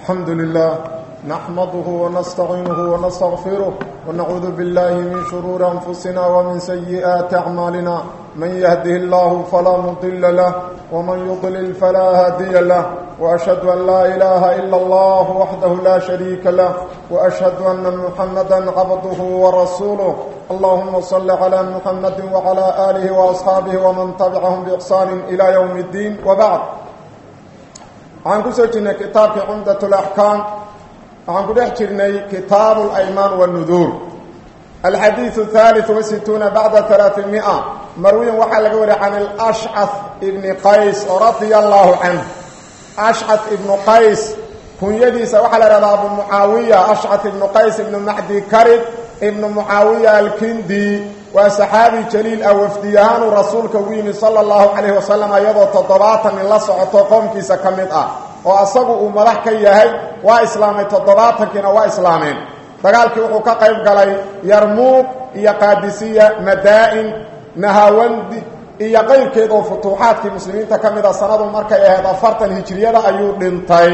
الحمد لله نحمده ونستعينه ونستغفره ونعوذ بالله من شرور أنفسنا ومن سيئات أعمالنا من يهده الله فلا مضل له ومن يضلل فلا هادي له وأشهد أن لا إله إلا الله وحده لا شريك له وأشهد أن محمدا عبده ورسوله اللهم صل على محمد وعلى آله وأصحابه ومن تبعهم بإحسان إلى يوم الدين وبعد waxaan ku soo jirnay kitaabkii cumdat alaxkaam waxaan ku dhex jirnay kitaabu alaymaan wanuduur alxadiidu haaliu wasituuna bacda alaaamia marwiyan waxaa laga wariya can alashcaf ibni qays radia allaahu canh ashcaf ibnu qays kunyadiisa waxaa la ihahdaa abu mucaawiya ashcaf ibnu qays ibnu macdi karib ibnu mucaawiya alkindi waa saxaabi jaliil ah wafdiyahaanuu rasuulka ugu yimid sala allahu calayhi wasalam iyadoo toddobaatan nin la socoto qoomkiisa ka mid ah oo asagu uu madax ka yahay waa islaamay toddobaatankiina waa islaameen dagaalkii wuxuu ka qayb galay yarmuuq iyo qaadisiya madaa-in nahawandi iyo qayrkeed oo futuuxaadkii muslimiinta ka mid a sanadu markay ahayd afartan hijiriyada ayuu dhintay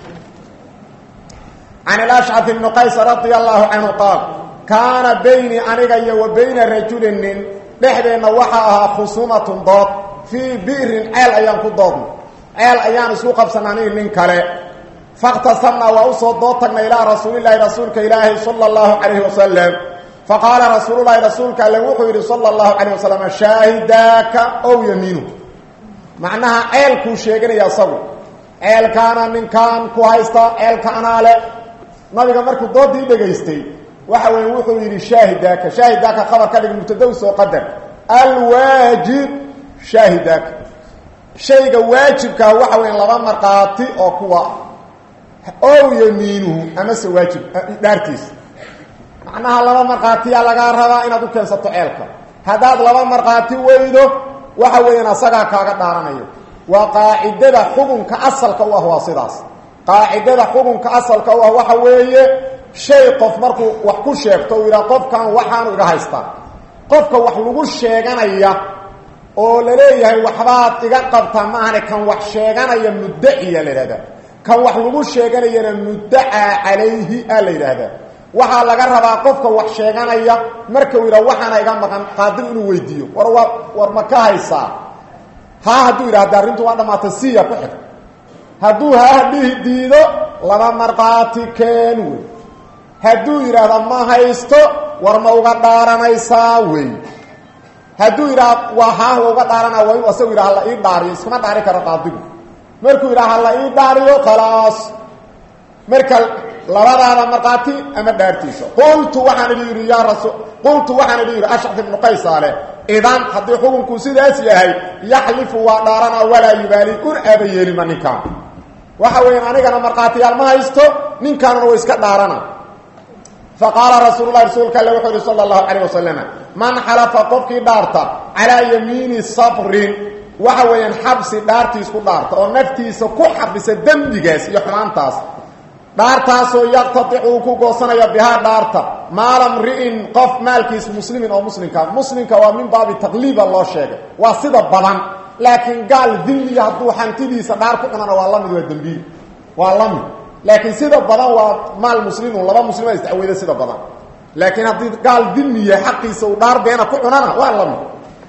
can ilashcaf ibni qays radia allahu canhu qaal kaana bayni aniga iyo wa bayna rajulin nin dhexdeenna waxaa ahaa khusuumatun dood fii bi'rin ceel ayaan ku doodnay ceel ayaan isku qabsanay aniga nin kale fakhtasamnaa waa usoo dood tagnay ilaa rasuulilaahi rasuulka ilaahi sala allahu calayhi wasalam faqaala rasuululahi rasuulka alle wuxuu yidhi sala allahu calayh wasalam shaahidaaka ow yamiinu macnaha ceelkuu sheeganaya asagu ceelkaana ninkaan ku haysta ceelka anaa le nabiga markuu doodii dhegaystay waxa weeye wuxuu yidhi shaahidaaka shaahidaaka khabar ka dhig mubtadaw soo qadar alwaajib shaahidaaka shayga waajibkaa waxa weya laba markhaati oo kuwa ow yamiinuhu amase waajib dhaartiisa macnaha laba markhaatiyaa lagaa rabaa inaad u keensato ceelka haddaad laba markhaati weydo waxa weeyaan asagaa kaaga dhaaranayo waa qaacidada xukunka asalka u ah waa sidaas qaacidada xukunka asalka u ah waxa weeye shay qof markuu wax ku sheegto uu yidhaha qofkan waxaanu iga haystaa qofka wax lagu sheeganaya oo la leeyahay waxbaad iga qabtaa maahane kan wax sheeganaya muddaciya la yidhahdaa kan wax lagu sheeganayana muddacaa calayhi a la yidhaahdaa waxaa laga rabaa qofka wax sheeganaya marka uu yidhaha waxaana iga maqan qaadir inuu weydiiyo war waa war ma ka haysaa haa hadduu yidhahda arrintu waa dhamaata siya ku xig hadduu haa dhihi diido laba markhaati keen wey hadduu yidhaahda ma haysto war ma uga dhaaranaysaa wey hadduu yidhaha waa haa wa uga dhaarana waa inuu asagu yidhaha hala ii dhaariyo iskama dhaari karo qaadigu markuu yidhaha hala ii dhaariyo khalaas marka labadaada markhaati ama dhaartiisa qultu waxaan idhi yidhi yaa rasul qultu waxaan idhi yidhi ashcaf ibnu qaysaale idan haddii xukunkuu sidaas yahay yaxlifu waa dhaarana walaa yubaali un aaba yeelima ninkaan waxa weeyaan anigana markhaatiyaal ma haysto ninkaanuna way iska dhaarana faqaala rasuul lahi rasuulka alle wuxuu yihi sala allahu calayh wasalam man xalafa qofkii dhaarta calaa yamiini sabrin waxa weeyaan xabsi dhaartiis ku dhaarta oo naftiisa ku xabisa dembigaas iyo xumaantaas dhaartaasoo yaqtadic uu ku goosanaya bihaa dhaarta maala mri'in qof maalkiis muslimin oo muslimka muslimka waa min baabi taqliiba loo sheegay waa sida badan laakiin gaal dilmiya hadduu hantidiisa dhaar ku cunana waa lamid waa dembiil waa lamid laakiin sida badan waa maal muslimun laba muslima isdacweyda sida badan laakiin haddii gaal dilmiya xaqiisa uu dhaar beena ku cunana waa lamid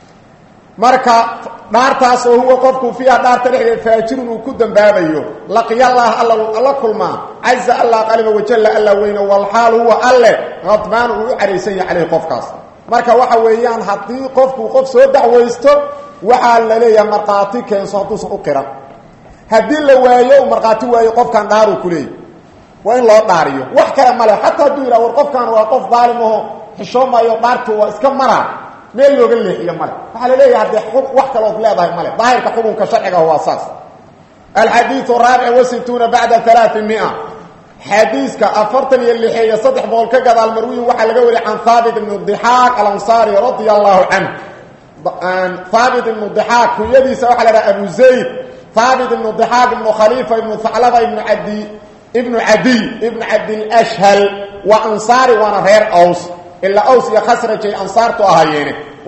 marka dhaartaas oo huwa qofku fiiha dhaarta dhexdeed faajirun uu ku dambaabayo laqiyallaah alla alla kulmaa caza allah qaliba wajalla alla weyne walxaal huwa alle qadbaan uu u caraysan yahay caleyhi qofkaas marka waxa weeyaan haddii qofku qof soo dacwaysto waxaa la leeyahay markhaati keenso hadduusan u qiran haddii la waayo uu markhaati waayo qofkan dhaaruu ku leeyay waa in loo dhaariyo wax kale male xataa hadduu yidhaha war qofkan waa qof daalim aho xishoomayo dhaartu waa iska maraa meel looga leexiyo male waxaa la leeyahay haddee wax kalood leedahay male daahirka xukunka sharciga waa saas alxadiiu raabic wasituuna bacda alaaamia xadiiska afartan iyo lixeeyo saddex boqol ka gadaal marwiyin waxaa laga wariy can haabit ibnu dixaaq alansaari radia allahu canhu haabit ibnu dixaaq kunyadiisa waxaa la dhaha abu zayd haabit ibnu dixaaq ibnu khaliifa ibnu haclaba ibnu adi ibnu cadiy ibnu cabdilashhal waa ansaari waana reer aws ilaa aws iyo khasrajay ansaartu ahaayeene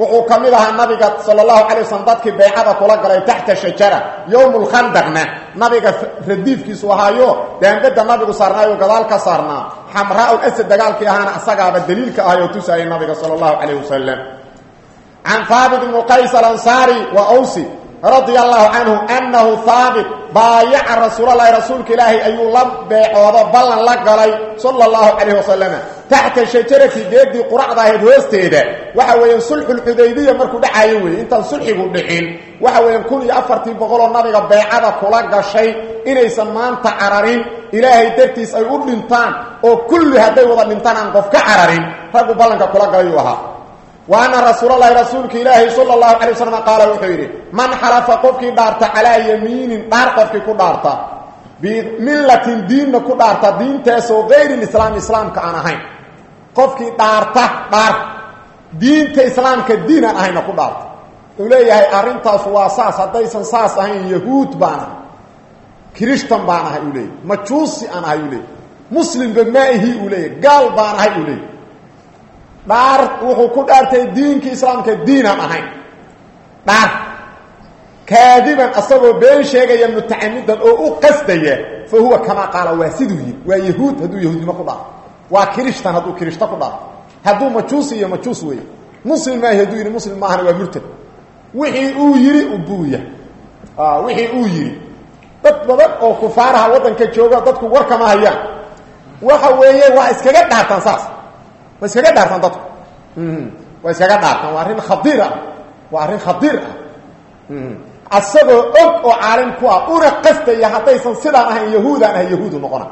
wuxuu ka mid ahaa nabiga sala allahu calay waslm dadkii baycada kula galay taxta shajara yowm lkhandaqna nabiga radiifkiisu ahaayo daambada nabigu saarnaayo gadaal ka saarnaa xamraa asad dagaalkii ahaana asagaaba daliilka ahayoo tusaayay nabiga sala allahu calayh wasalam can haabit ibnu qays alansaari wa awsi radia allahu canhu annahu haabit baayaca rasuulalahi rasuulka ilaahay ayuu la beecoodo ballan la galay sala allahu calayh wasalama taxta shajarati geedii quracda ahayd hoosteeda waxa weeyaan sulxulxudaybiya markuu dhacayo weeye intaan sulxigu dhicin waxa weeyaan kun iyo afartii boqoloo nabiga beecada kula gashay inaysan maanta cararin ilaahay dartiis ay u dhintaan oo kulli hadday wada dhintaan aan qof ka cararin raggu ballanka kula galayuu ahaa wa anna rasuulalahi rasuulka ilaahi sala allahu calay wasalam qaala wuxuu yidhi man xalafa qofkii dhaarta calaa yamiinin dhaar qofkii ku dhaarta bimillatin diinna ku dhaarta diintaasoo gayri lislaam islaamka aan ahayn qofkii dhaarta dhaar diinta islaamka diin aan ahayna ku dhaarta wuxuu leeyahay arrintaas waa saas haddaysan saas ahayn yahuud baan ahay kirishtan baan ahay uu leeyahy majuusi aan ahay uu leeyahy muslimba maahi uu leeyahy gaal baan ahay uu leeyahy dhaar wuxuu ku dhaartay diinkii islaamka diinaan ahayn dhaar kaadiban asagoo been sheegaya mutacamidan oo u qasdaya fa huwa kamaa qaala waa siduu yidhi waa yahuud hadduu yahuudnimo ku dhaarto waa kirishtan hadduu kirishto ku dhaarto hadduu majuusi iyo majuus weeye muslim maahi hadduu yidhi muslim maahana waa murtad wixii uu yidhi ubuuya wixii uu yidhi dad badan oo kufaaraha waddanka jooga dadku warkama hayaan waxa weeye waa iskaga dhaartaan saas waa iskaga dhaartaan dadku waa iskaga dhaartaan waa arrin khadiir ah waa arrin khadiir ah asagoo og oo caalim ku ah una qastaya haddaysan sidaan ahayn yahuudaan ahay yahuudu noqona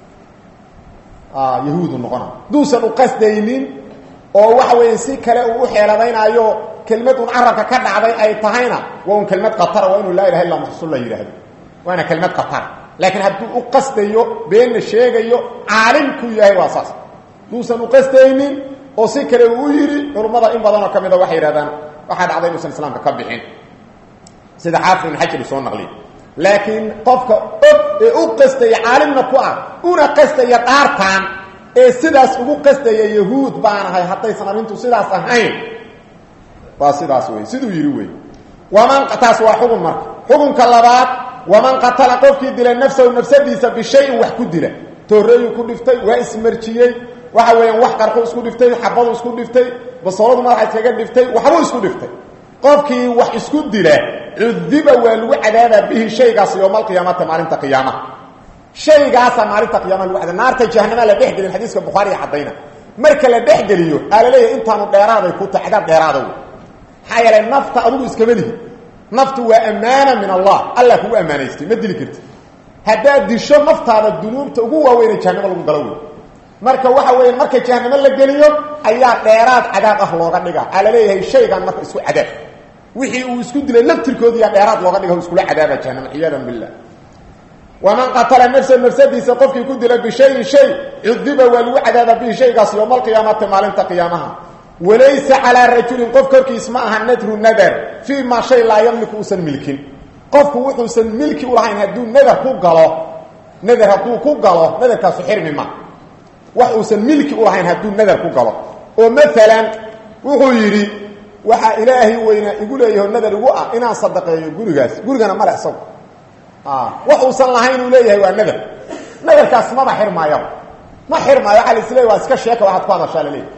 yahuudu noqona haduusan u qasdaynin oo waxa weeye si kale uu u xeeladaynaayo kelmad un carabka ka dhacday ay tahayna waa un kelmad katara waa inuu laa ilaha illa rasul la yidhaahdo waana kelmad katara laakiin hadduu u qasdayo beenna sheegayo caalim ku yahay waa saas haduusan u qasdaynin oo si kale uu yidhi culummada in badanoo ka mida waxay yidhahdaan waxaa dhacday inuusan islaamka ka bixin sida xaafid ibn xajar soo naqliy laakiin qofka og ee u qastaya caalimna ku ah una qastaya dhaartaan ee sidaas ugu qastaya yahuud baanahay haddaysan arrintu sidaas ahayn waa sidaas wey siduu yidhi wey waman taas waa xugun marka xukunka labaad waman qatala qofkii dila nafsahu nafsadiisa bishayin wax ku dila tooreeyuu ku dhiftay waa ismarjiyey waxa weeyaan wax qarxu isku dhiftay xabadu isku dhiftay basooladu madaxa iskaga dhiftay waxbuu isku dhiftay qofkii wax isku dila cudiba waa lagu cadaabaa bihi shaygaas yowma alqiyaamati maalinta qiyaamaha shaygaasaa maalinta qiyamaha lagu cadaab naarta jahanama la dhex gelin xadiiska bukhaariga caddayna marka la dhex geliyo aa la leeyahay intaanu dheeraaday ku tahay cadaab dheeraada wey maxaa yeelay nafta adigu iskama lihi naftu waa ammaana min allah allah kugu ammaanaystay ma dili karti haddaad disho naftaada dunuubta ugu waaweyne jahanamo lagu galo wey marka waxa weya marka jahanamo la geliyo ayaa dheeraad cadaab ah looga dhiga aa la leeyahay shaygan marka isku cadaab wixii uu isku dilay laftirkoodiiya dheeraad looga dhiga iskula cadaaba jahanama ciyaadan billah waman qatala nafsa nafsadiisa qofkii ku dila bishayin shay cudiba waa lagu cadaaba bihi shaygaas yowma alqiyaamati maalinta qiyaamaha walaysa calaa rajulin qof korkiis ma aha nadru nadar fii maa shay laa yamliku uusan milkin qofku wuxuusan milki ulahayn hadduu nadar ku galo nadar hadduu ku galo nadarkaasu xirmi ma wax uusan milki ulahayn hadduu nadar ku galo oo maalan wuxuu yidhi waxaa ilaahay weynaa igu leeyaho nadar igu ah inaan sadaqeeyo gurigaas gurigana male isagu wax uusan lahayn uu leeyahay waa nadar nadarkaas maba xirmaayo ma xirmaayo waaa lasleey waa iska sheeka waxaad ku hadashaa laleeyahy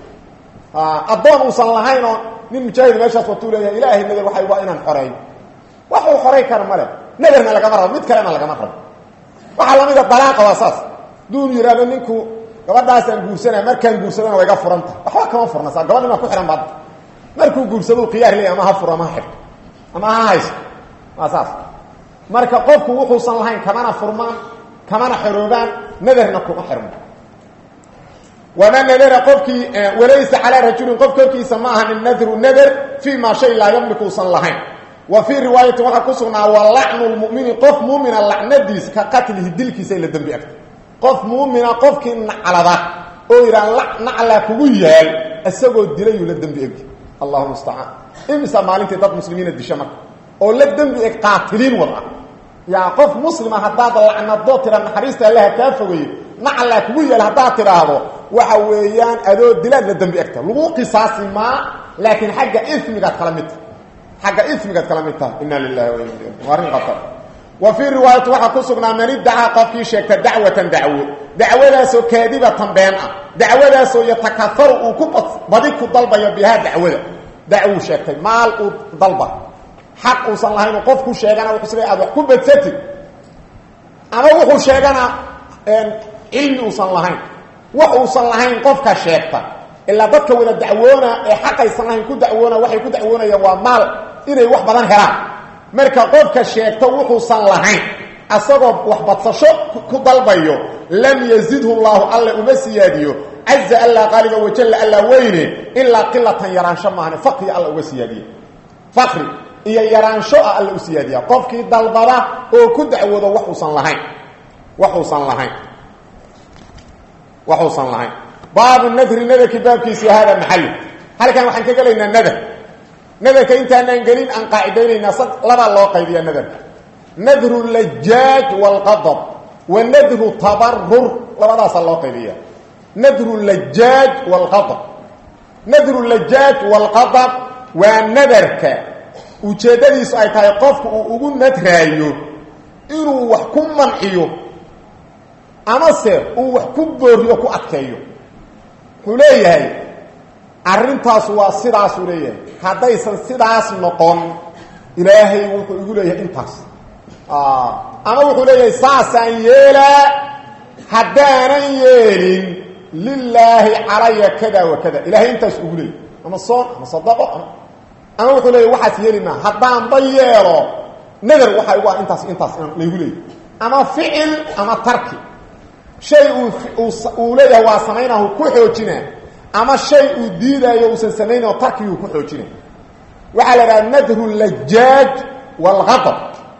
addoon uusan lahayn oo nin mujaahid meeshaas watuu leeyahay ilaahay nadar waxay waa inaan xoreeyo wax uu xoray kara male nadarna lagama rabo mid kalena lagama rabo waxaa lamida dalaaqa waa saas duun yidhaahdo ninku gabadhaasaan guursanaya markaan guursadana waa iga furanta waxba kama furna saa gabadhi maa ku xihan baad markuu guursado khiyaar leey ama ha furo ama ha xirto ama ha haysto waa saas marka qofku wuxuusan lahayn kamana furmaan kamana xoroobaan nadarna kuma xirmo waman nadara qofkii walaysa calaa rajulin qof korkiisa ma aha min nadru nadar fii maa shay laa yamliku usan lahayn wa fii riwaayatin waxaa ku sugnaa wa lacnu lmumini qof muumina lacnadiis ka qatlihi dilkiisa ila dembi agta qof muumina qofkii naclada oo yidhaa naclaa kugu yaal isagoo dilayuu la dembi egi allahu mustacaan imisa maalintii dad muslimiina disha marka oo la dembi eg qaatiliin wad ah yaa qof muslima haddaad lacnadoo tira naxariista allaha kaa fogeeyo naclaa kugu yaal haddaad tidhaahdo waxa weeyaan adoo dilaad la dembi egta lagu qisaasi maa laakiin xagga ismigaad kala mid tahay xagga ismigaad kala mid tahay inna lilahi wa inna ilayhi waa arrin khatar wa fii riwaayati waxaa ku sugnaa man iddacaa qofkii sheegta dacwatan dacwo dacwadaasoo kaadibatan been ah dacwadaasoo yatakafaru uu ku badi ku dalbayo bihaa dacwada dacwuu sheegtay maal uu dalba xaq uusan lahayn qof ku sheegana wuxuu sida aad wax ku badsatid ama wuxuu sheegana cilmi uusan lahayn wax uusan lahayn qofka sheegta ilaa dadka wada dacwoona ee xaqaysan lahayn ku dacwoona waxay ku dacwoonayaan waa maal inay wax badan helaan marka qofka sheegto wuxuusan lahayn asagoo wax badsasho ku dalbayo lam yazidhu llahu alle uma siyaadiyo caza allaa qaaliga wajalla allaa weyne ilaa qilatan yaraansho maahane fakriga alla uga siyaadiye fakri iyo yaraansho ah alla u siyaadiya qofkii dalbada oo ku dacwoodo waxuusan lahayn waxuusan lahayn waxuusan lahayn baabu nadri nadarkii baabkiisi hada maxalu halkan waxaan ka gelaynaa nadar nadarka intaanaan gelin aan qaacidaynaynaa sad labaa loo qaybiya nadarka nadru lajaaj waalqadab wa nadru tabarur labadaasaa loo qaybiya nadru lajaaj waalqadab nadru lajaaj waalqadab waa nadarka ujeeddadiisu ay tahay qofku uu ugu nadraayo inuu wax ku manciyo amase uu wax ku booriyo ku adkeeyo wuxuu leeyahay arrintaasu waa sidaasuu leeyahay haddaysan sidaas noqon ilaahay wuxuu igu leeyahay intaas ama wuxuu leeyahay saasaan yeelaa haddaanan yeelin lilaahi calaya kada wa kada ilahay intaas ugu leeyahy ama soon ama sadaqo ama wuxuu leeyahy waxaas yeeli maa haddaanba yeelo nadar waxaa igu ah intaas intaas laygu leeyahy ama ficil ama tarki shay uu uu leeyahay waa samaynahu ku xoojina ama shay uu diidaayo uusan samaynayo tarkiguu ku xoojina waxaa la idhaha nadru lajaaj waalgadab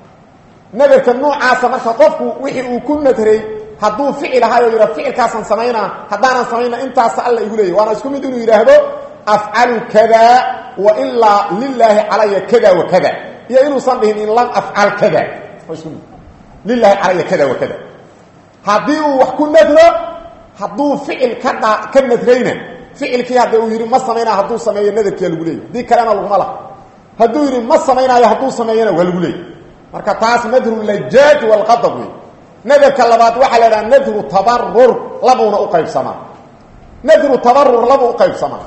nadarka noocaasa marka qofku wixii uu ku nadray hadduu ficil ahaay oo yidhah ficilkaasaan samaynaa haddaanan samayna intaasa alla igu leeyahy waana isku mid inuu yidhaahdo afcalu kada wa ilaa lilaahi calaya kada wa kada iyo inuusan dhihin in lam afcal kada waa isku mid lilahi calaya kada wa kada haddii uu wax ku nadro hadduu ficil ka dha ka nadrayna ficilkii hadda uu yidhi ma samaynaayo hadduu sameeyo nadarkiia lagu leeyay dii kalena laguma laha hadduu yidhi ma samaynaayo hadduu sameeyana waa lagu leeyay marka taas nadru lajaaj waalqadab wey nadarka labaad waxaa la idhaha nadru tabarur labuuna u qaybsamaa nadru tabarur laba u qaybsamaa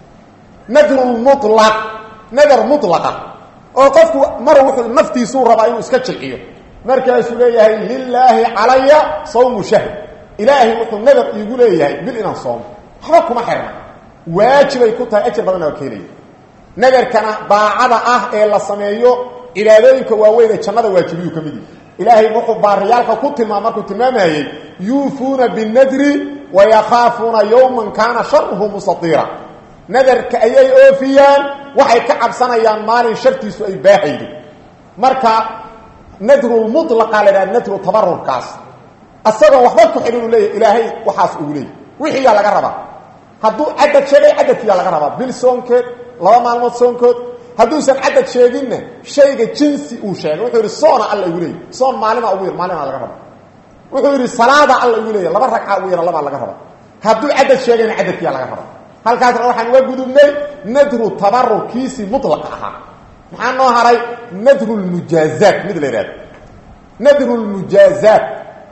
nadru mulaq nadar mulaqa oo qofku mar wuxuu naftiisuu rabaa inuu iska jilciyo markaasuu leeyahay lilaahi calaya sawmu shahr ilaahay wuxuu nadar iigu leeyahay bil inaan soomo waxba kuma xirna waajibay ku tahay ajar badanna waa keenaya nadarkana daacada ah ee la sameeyo cibaadooyinka waaweyn ee jannada waajibiyuu ka mid yihi ilaahay wuxuu baariyaalka ku tilmaam markuu tilmaamayey yuufuuna binadri wayakaafuuna yowman kaana sharuhu mustaiira nadarka ayay oofiyaan waxay ka cabsanayaan maalin shartiisu ay baahaydo marka nadrulmulaqa la dhaha nadru tabarurkaas asagoo waxba ku xidhin uu leeyahy ilaahay waxaas ugu leeyay wixiiyaa laga rabaa hadduu cadad sheegay cadadkiyaa laga rabaa bil soonkeed laba maalmood soonkood hadduusan cadad sheeginna shayga jinsi uu sheegay wuxuu yidhi soona alla igu leeyay soon maalima ugu yar maalima laga raba wuxuu yidhi salaada alla igu leeyay laba ragca ugu yara labaa laga raba hadduu cadad sheegayna cadadkiyaa laga raba halkaasna waxaan uga gudubnay nadru tabarurkiisii mulaqa ahaa maxaa noo haray nadru lmujaazaat mid la yidhahdo nadru lmujaazaat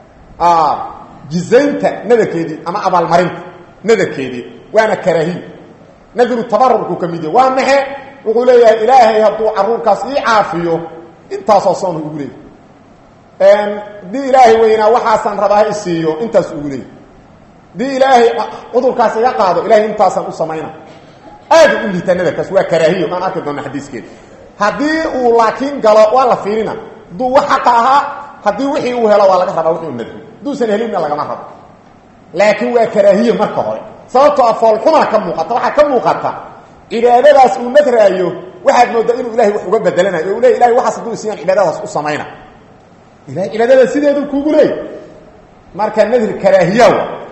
jizaynta nadarkeedii ama abaalmarinta nadarkeedii waana karaahiy nadru tabarurku ka mid yahy waa maxe wuxuu leeyahay ilaahay hadduu caruurkaas ii caafiyo intaasoo soon ugu leeyay dii ilaahay weynaa waxaasaan rabaa isiiyo intaas ugu leeyay dii ilaahay cudurkaas iga qaado ilahay intaasaan u samayna aada u liitaa nadarkaas waa karaahiyo aan arki doona xadiiskeeda haddii uu laakiin galo waa la fiirina hadduu wax xaqa ahaa haddii wixii uu helo waa laga rabaa wixii u nadro hadduusan helinna lagama rabo laakiin waa karaahiye marka hore sababtoo a foolxumana ka muuqata waxaa ka muuqata cibaadadaas uu nadraayo waxaad moodaa inuu ilahay wax uga bedelanayo o u leey ilahay waxaas hadduu isiyaan cibaadadaas u samayna ilahay cibaadada sideedu kuugu leey marka nadri karaahiya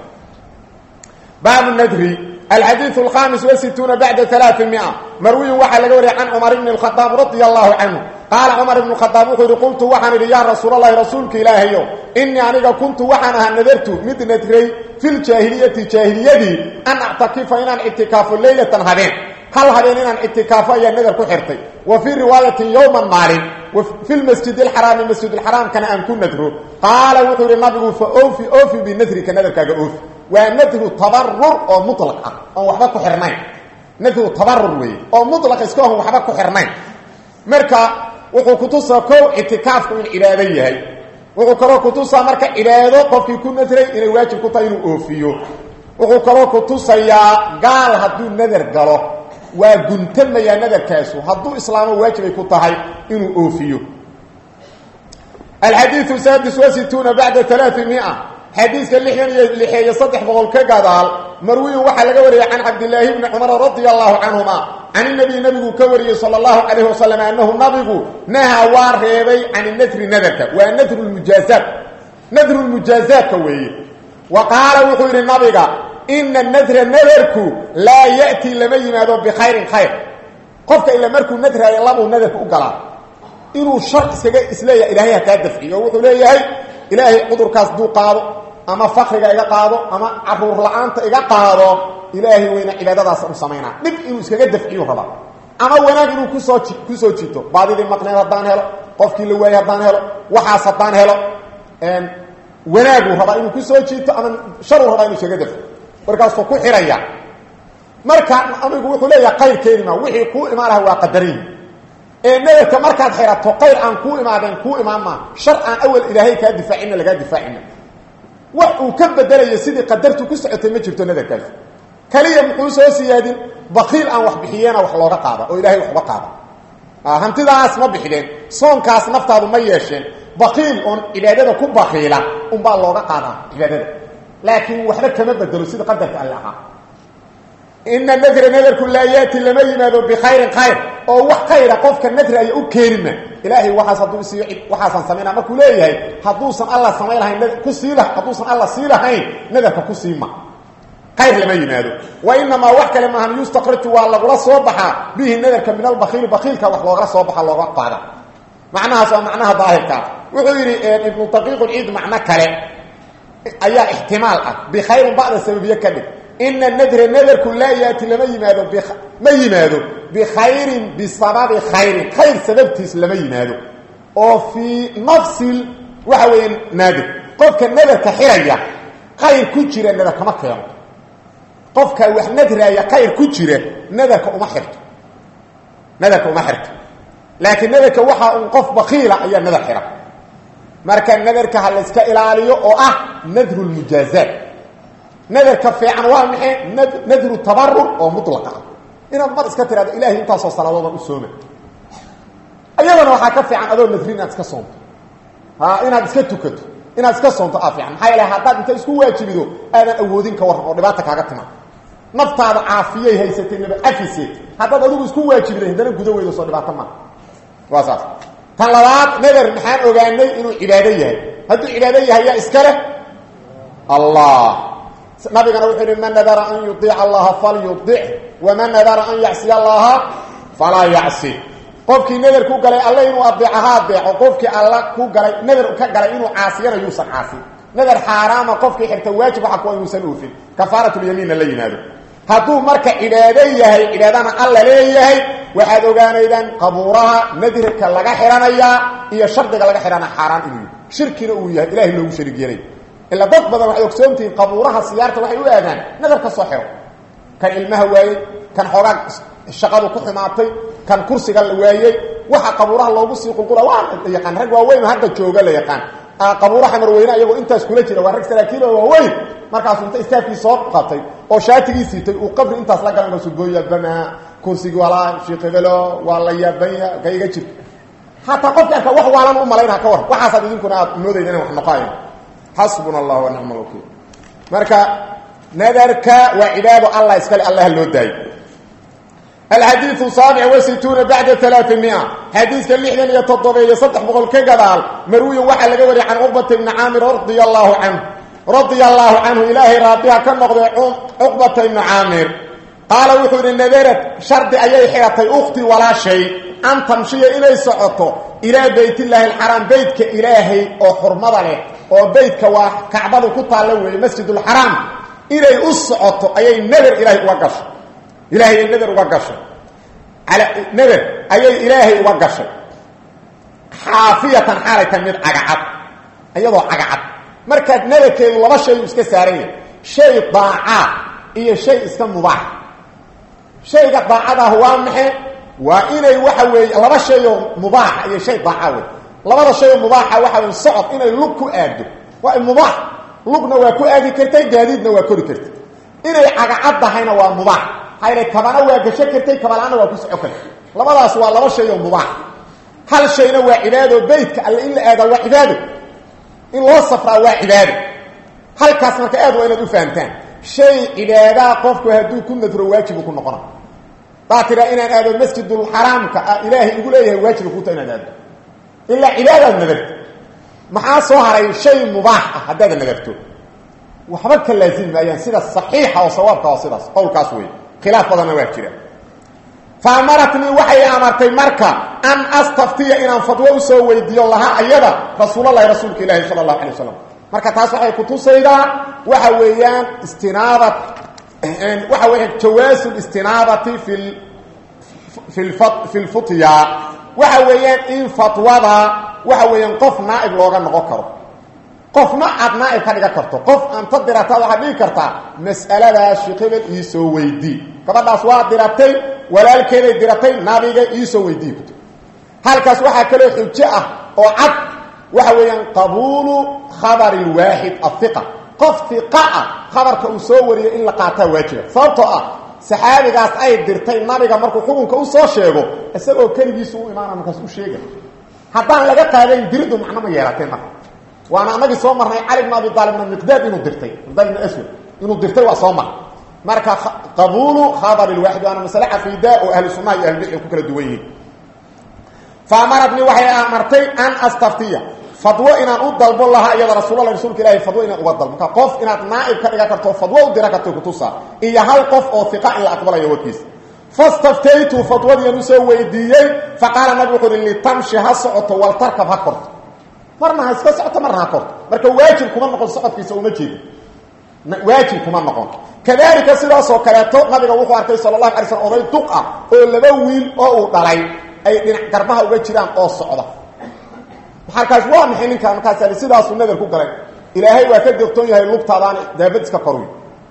baabu nadri alxadiiث الخamis وsituuna baعda ثaلaثiمiئة marwiyin waxaa laga wariyay can cmar bn الkhطاab radي الlahu canهu qaala cmar bn khaaab wuxuu yihi qultu waxaan idhi yaa rasuul اlahi rasuulka ilaahayow inii aniga kuntu waxaan ahaa nadartu mid nadray fi ljaahiliyati jaahiliyadii an actakifa inaan ictikaafo leylatan habeen hal habeen inaan ictikaafo ayaa nadar ku xirtay wa fii riwaayatin yowman maalin wa fi lmasjid alxaraami masjidulxaraamkana aan ku nadro qaala wuxuu yihi nabigu fa ofi ofi binadrika nadarkaaga oofi waa nadru tabarur oo mulaq ah oon waxba ku xirnayn nadru tabarur weeye oo mulaq iska oon waxba ku xirnayn marka wuxuu kutusaa kow ictikaafku in cibaado yahay wuxuu kaloo kutusaa marka cibaado qofkii ku nadray inay waajib ku tahay inuu oofiyo wuxuu kaloo kutusayaa gaal hadduu nadar galo waa guntamayaa nadarkaasu hadduu islaamo waajibay ku tahay inuu oofiyo alxadiiu saadis wa situuna bacda alaamia xadiiska lixdan iyo lixeeyo saddex boqol ka gadaal marwiyin waxaa laga wariyey can cabdilaahi bni cumar radia allahu canhuma can inabiy nabigu ka wariyey sala allahu calayh wasalam annahu nabigu nahaa waa reebay can nadri nadarka waa nadru lmujaazaat nadru lmujaazaadka weeye wa qaala wuxuu yidhi nabiga ina nadra nadarku laa ya'tii lama yimaado bikhayrin khayr qofka ila markuu nadraayo labuu nadarka u galaa inuu shar iskaga isleeyahay ilaahay ha kaa dafciyo oo wuxuu leeyahay ilaahay cudurkaas duu qaado ama fakriga iga qaado ama caruur la-aanta iga qaado ilaahay weyna cibaadadaas u samaynaa dhib inuu iskaga dafciyu rabaa ama wanaag inuu kusoo kusoo jito baadidii maqneed haddaan helo qofkii la waayey haddaan helo waxaas haddaan helo wanaaguu rabaa inuu kusoo jiito ama sharuu rabaa inuu iskaga dafciyo markaasuu ku xiraya marka amigu wuxuu leeyahay qayr keeni maa wixii kuu imaan laha waa qadariin ee nadarka markaad xirato qayr aan kuu imaadeen kuu imaan maa shar aan awal ilaahay kaa difaacina lagaa difaacina wax uu ka bedelayo sidii qadartu ku socotay ma jirto nadarkaas kaliya muxuu soo siyaadin bakiil aan wax bixiyeena wax looga qaada oo ilahay wax uga qaada hantidaas ma bixideen soonkaas naftaadu ma yeesheen bakiil oon cibaadada ku bakiila unbaa looga qaadaa cibaadada laakiin waxba kama bedelo sida qadarka alle ahaa ina nadra nadarku laa yaati lama yimaado bikhayrin khayr oo wax khayra qofka nadraaya u keenima ilaahay waaas hadduu isiiyo waxaasan samayna markuu leeyahay hadduusan alla samayn lahayn kusii hadduusan alla sii lahayn nadarka ku siima khayr lama yimaado wa inamaa wax kale maahan yustakraju waa lagula soo baxaa bihi nadarka min albakiili bakiilka wax loogala soo baxa looga qaada macnahaas waa macnaha daahirkaa wuxuu yidhi ibnu daqiiqulciid macno kale ayaa ixtimaal ah bikhayrin bacda sababiye ka dhig ina nadra nadarku laa yaati lama yimaado ma yimaado bikhayrin bisababi khayrin khayr sababtiis lama yimaado oo fii nafsi waxa weeye naadir qofka nadarka xiraya khayr ku jira nadar kama keeno qofka wax nadraaya khayr ku jira nadarka uma xirto nadarka uma xirto laakiin nadarka waxaa un qof bakiila ayaa nadar xira marka nadarka ha la iska ilaaliyo oo ah nadru lmujaazaat nadarka fiican waa maxay nadru tabarur oo mulaqa ah inaad mar iska tiraado ilahay intaasoo salaadoodaan u sooma ayadana waxaa ka fiican adoo nadri inaad iska soonto ha inaad iska tukato inaad iska soonto aa fiican maxaa yeele haddaad inta isku waajibido aadan awoodin ka waran oo dhibaata kaaga tima naftaada caafiyay haysatay naba afise haddaad adigu isku waajibiday haddana guda weydo soo dhibaato maa waa saas tan labaad nadar maxaan ogaanay inuu cibaado yahay hadduu cibaado yahay yaa iska leh allah nabigana wuxuu yihi man nadara an yuiica allaha falyuic waman nadara an yacsiya allaha falaa yacsi qofkii nadar ku galay alle inuu adeeco ha adeeco qofkii alla ku galay nadar ka galay inuu caasiyana yuusan caasin nadar xaaraama qofkii xirta waajib waxa kuwa inuusan oofin kafaaratulyamiinna la yimaado hadduu marka cibaado yahay cibaadana alla leeyahay waxaad ogaanaydaan qabuuraha nadirka laga xihanayaa iyo shardiga laga xihana xaaraan inuu yahy shirkina uu yahay ilahay loogu sharig yeelay ila dad badan waxay ogsoontihiin qabuuraha siyaarta waxay u aadaan nadar ka soo xiro kan ilmaha waayey kan xoogaa shaqadu ku xumaatay kan kursiga la waayey waxa qabuuraha loogu sii qulqula waa la yaqaan rag waaweyn hadda jooga la yaqaan qabuuraha marweyne iyagoo intaas kula jira waa rag saraakiil oo waaweyn markaasuu inta istaafkii soo qabtay oo shaatigii siitay uu qabri intaas la galan kasu gooya bama kursigii walaa sheekh hebelo waa la yaabanya ka iga jir hataa qofki arka wax waalan u malaynaha ka war waxaasaad idinkuna aad moodayda ina wax noqoayn xasbuna allah wa nicma alwakiil marka nadarka waa cibaado allah iskale allaha loo daayo alxadiiu saabic wasituuna bacda alaaamia xadiiska lixdan iyo toddobeeyo saddex boqol ka gadaal marwiyin waxaa laga wariyay can cuqbata ibni caamir radia allaahu canhu radia allaahu canhu ilaahay raadiha ka noqday cuqbata ibni caamir qaala wuxuu yidhi nadarad shardi ayay xiratay ukhtii walaashay an tamshiya inay socoto ilaa baytillaahi alxaraam beytka ilaahay oo xurmada leh oo beytka waa kacbadu ku taalla weeye masjidulxaraam inay u socoto ayay nadar ilaahay uga gasho ilaahay nader uga gashay nader ayay ilaahay uga gashay xaafiyatan xaalay ka mid cagacad iyadoo cagacad markaad nadarkeedu laba shay uu iska saaran yahay shay daacaa iyo shay iska mubaax shayga daacadaah waa maxe waa inay waxa weeye laba shayoo mubaaxa iyo shay daaca wey labada shayoo mubaaxa waxa wey socod inay lug ku aado waa mubaax lugna waa ku aadi kartay gaadiidna waa kori kartay inay cagacad tahayna waa mubaax hayna kabana waa gasho kartay kabalaana waa ku soco kartay labadaas waa laba shay oo mubaax hal shayna waa cibaado beytka alle in la aadaa waa cibaado in loo safraa waa cibaado halkaas marka aad waa inaad u fahamtaan shay cibaadaa qofku hadduu ku nadro waajibu ku noqona daa tiraa inaan aado masjidulxaraamka ah ilaahay igu leeyahay waajiba kuta inaad aado ilaa cibaadaad nadarto maxaa soo haray shay mubaax ah haddaad nadarto waxba ka laazimi maayaan sida saxiixa oo sawaabka oo sidaas qowlkaas wey khilaaf badanna waa jira fa amaratnii waxay amartay marka an astaftiya inaan fadwo usoo weydiiyo lahaa ayada rasuulalahi rasuulka ilaahi sala allahu alay wasalam marka taas waxay kutusaydaa waxa weeyaan istinaaba waxa weya jawaasu istinaabati fi fi lfutya waxa weeyaan in fatwada waxa weeyaan qof naaib looga noqon karo qofna aad naaib ka dhigan karto qof anta dirata waxaad dhigi kartaa mas'aladaas shiqibad iisoo weydii gabadhaas waa diratay walaalkeeday diratay nabiga iisoo weydii kuto halkaas waxaa kaloo xujo ah oo cad waxa weeyaan qabuulu khabari lwaaxid ahiqa qof iqa ah khabarka uu soo wariyo in la qaataa waajiba sababtoo ah saxaabigaas ay dirtay nabiga markuu xukunka u soo sheego isagoo keligiisu u imaana markaas u sheega haddaan laga qaadayn diridu macno ma yeelatay marka waana anagii soo marnay cali bn abi aalibna miqdaad inuu dirtay miqdaad ibn aswad inuu dirtay waa soo marnay marka qabuulu khabari lwaaxid waana masale caqiida oo ahlu sunnaha iyo ahlubidci ku kala duwan yihiin fa amaratnii waxay amartay an astaftiya fadwo inaan u dalbo lahaa iyada rasuulala rasuulka ilahi fadwo inaan uga dalbo marka qof inaad naaib ka dhigan karto fadwo u dira karto kutusaa iyo hal qof oo iqa in la aqbalayo warkiisa fastaftaytu fadwadiian usoo weydiiyey faqaala nabig wuxu uhi litamshi ha socoto waltarkab ha korto marna ha iska socoto marna ha korto marka waajib kuma noqon socodkiisa uma jeedo waajib kuma noqon kadalika sidaasoo kaleeto nabiga wuxuu arkay sala allahu alay slm oday duq ah oo laba wiil oo uu dhalay ay dhinac garbaha uga jiraan oo socda markaas waa maxay ninkaan markaas sidaasuu nadar ku galay ilaahay waa ka deqtoon yahay lugtaadaan daabad iska korwi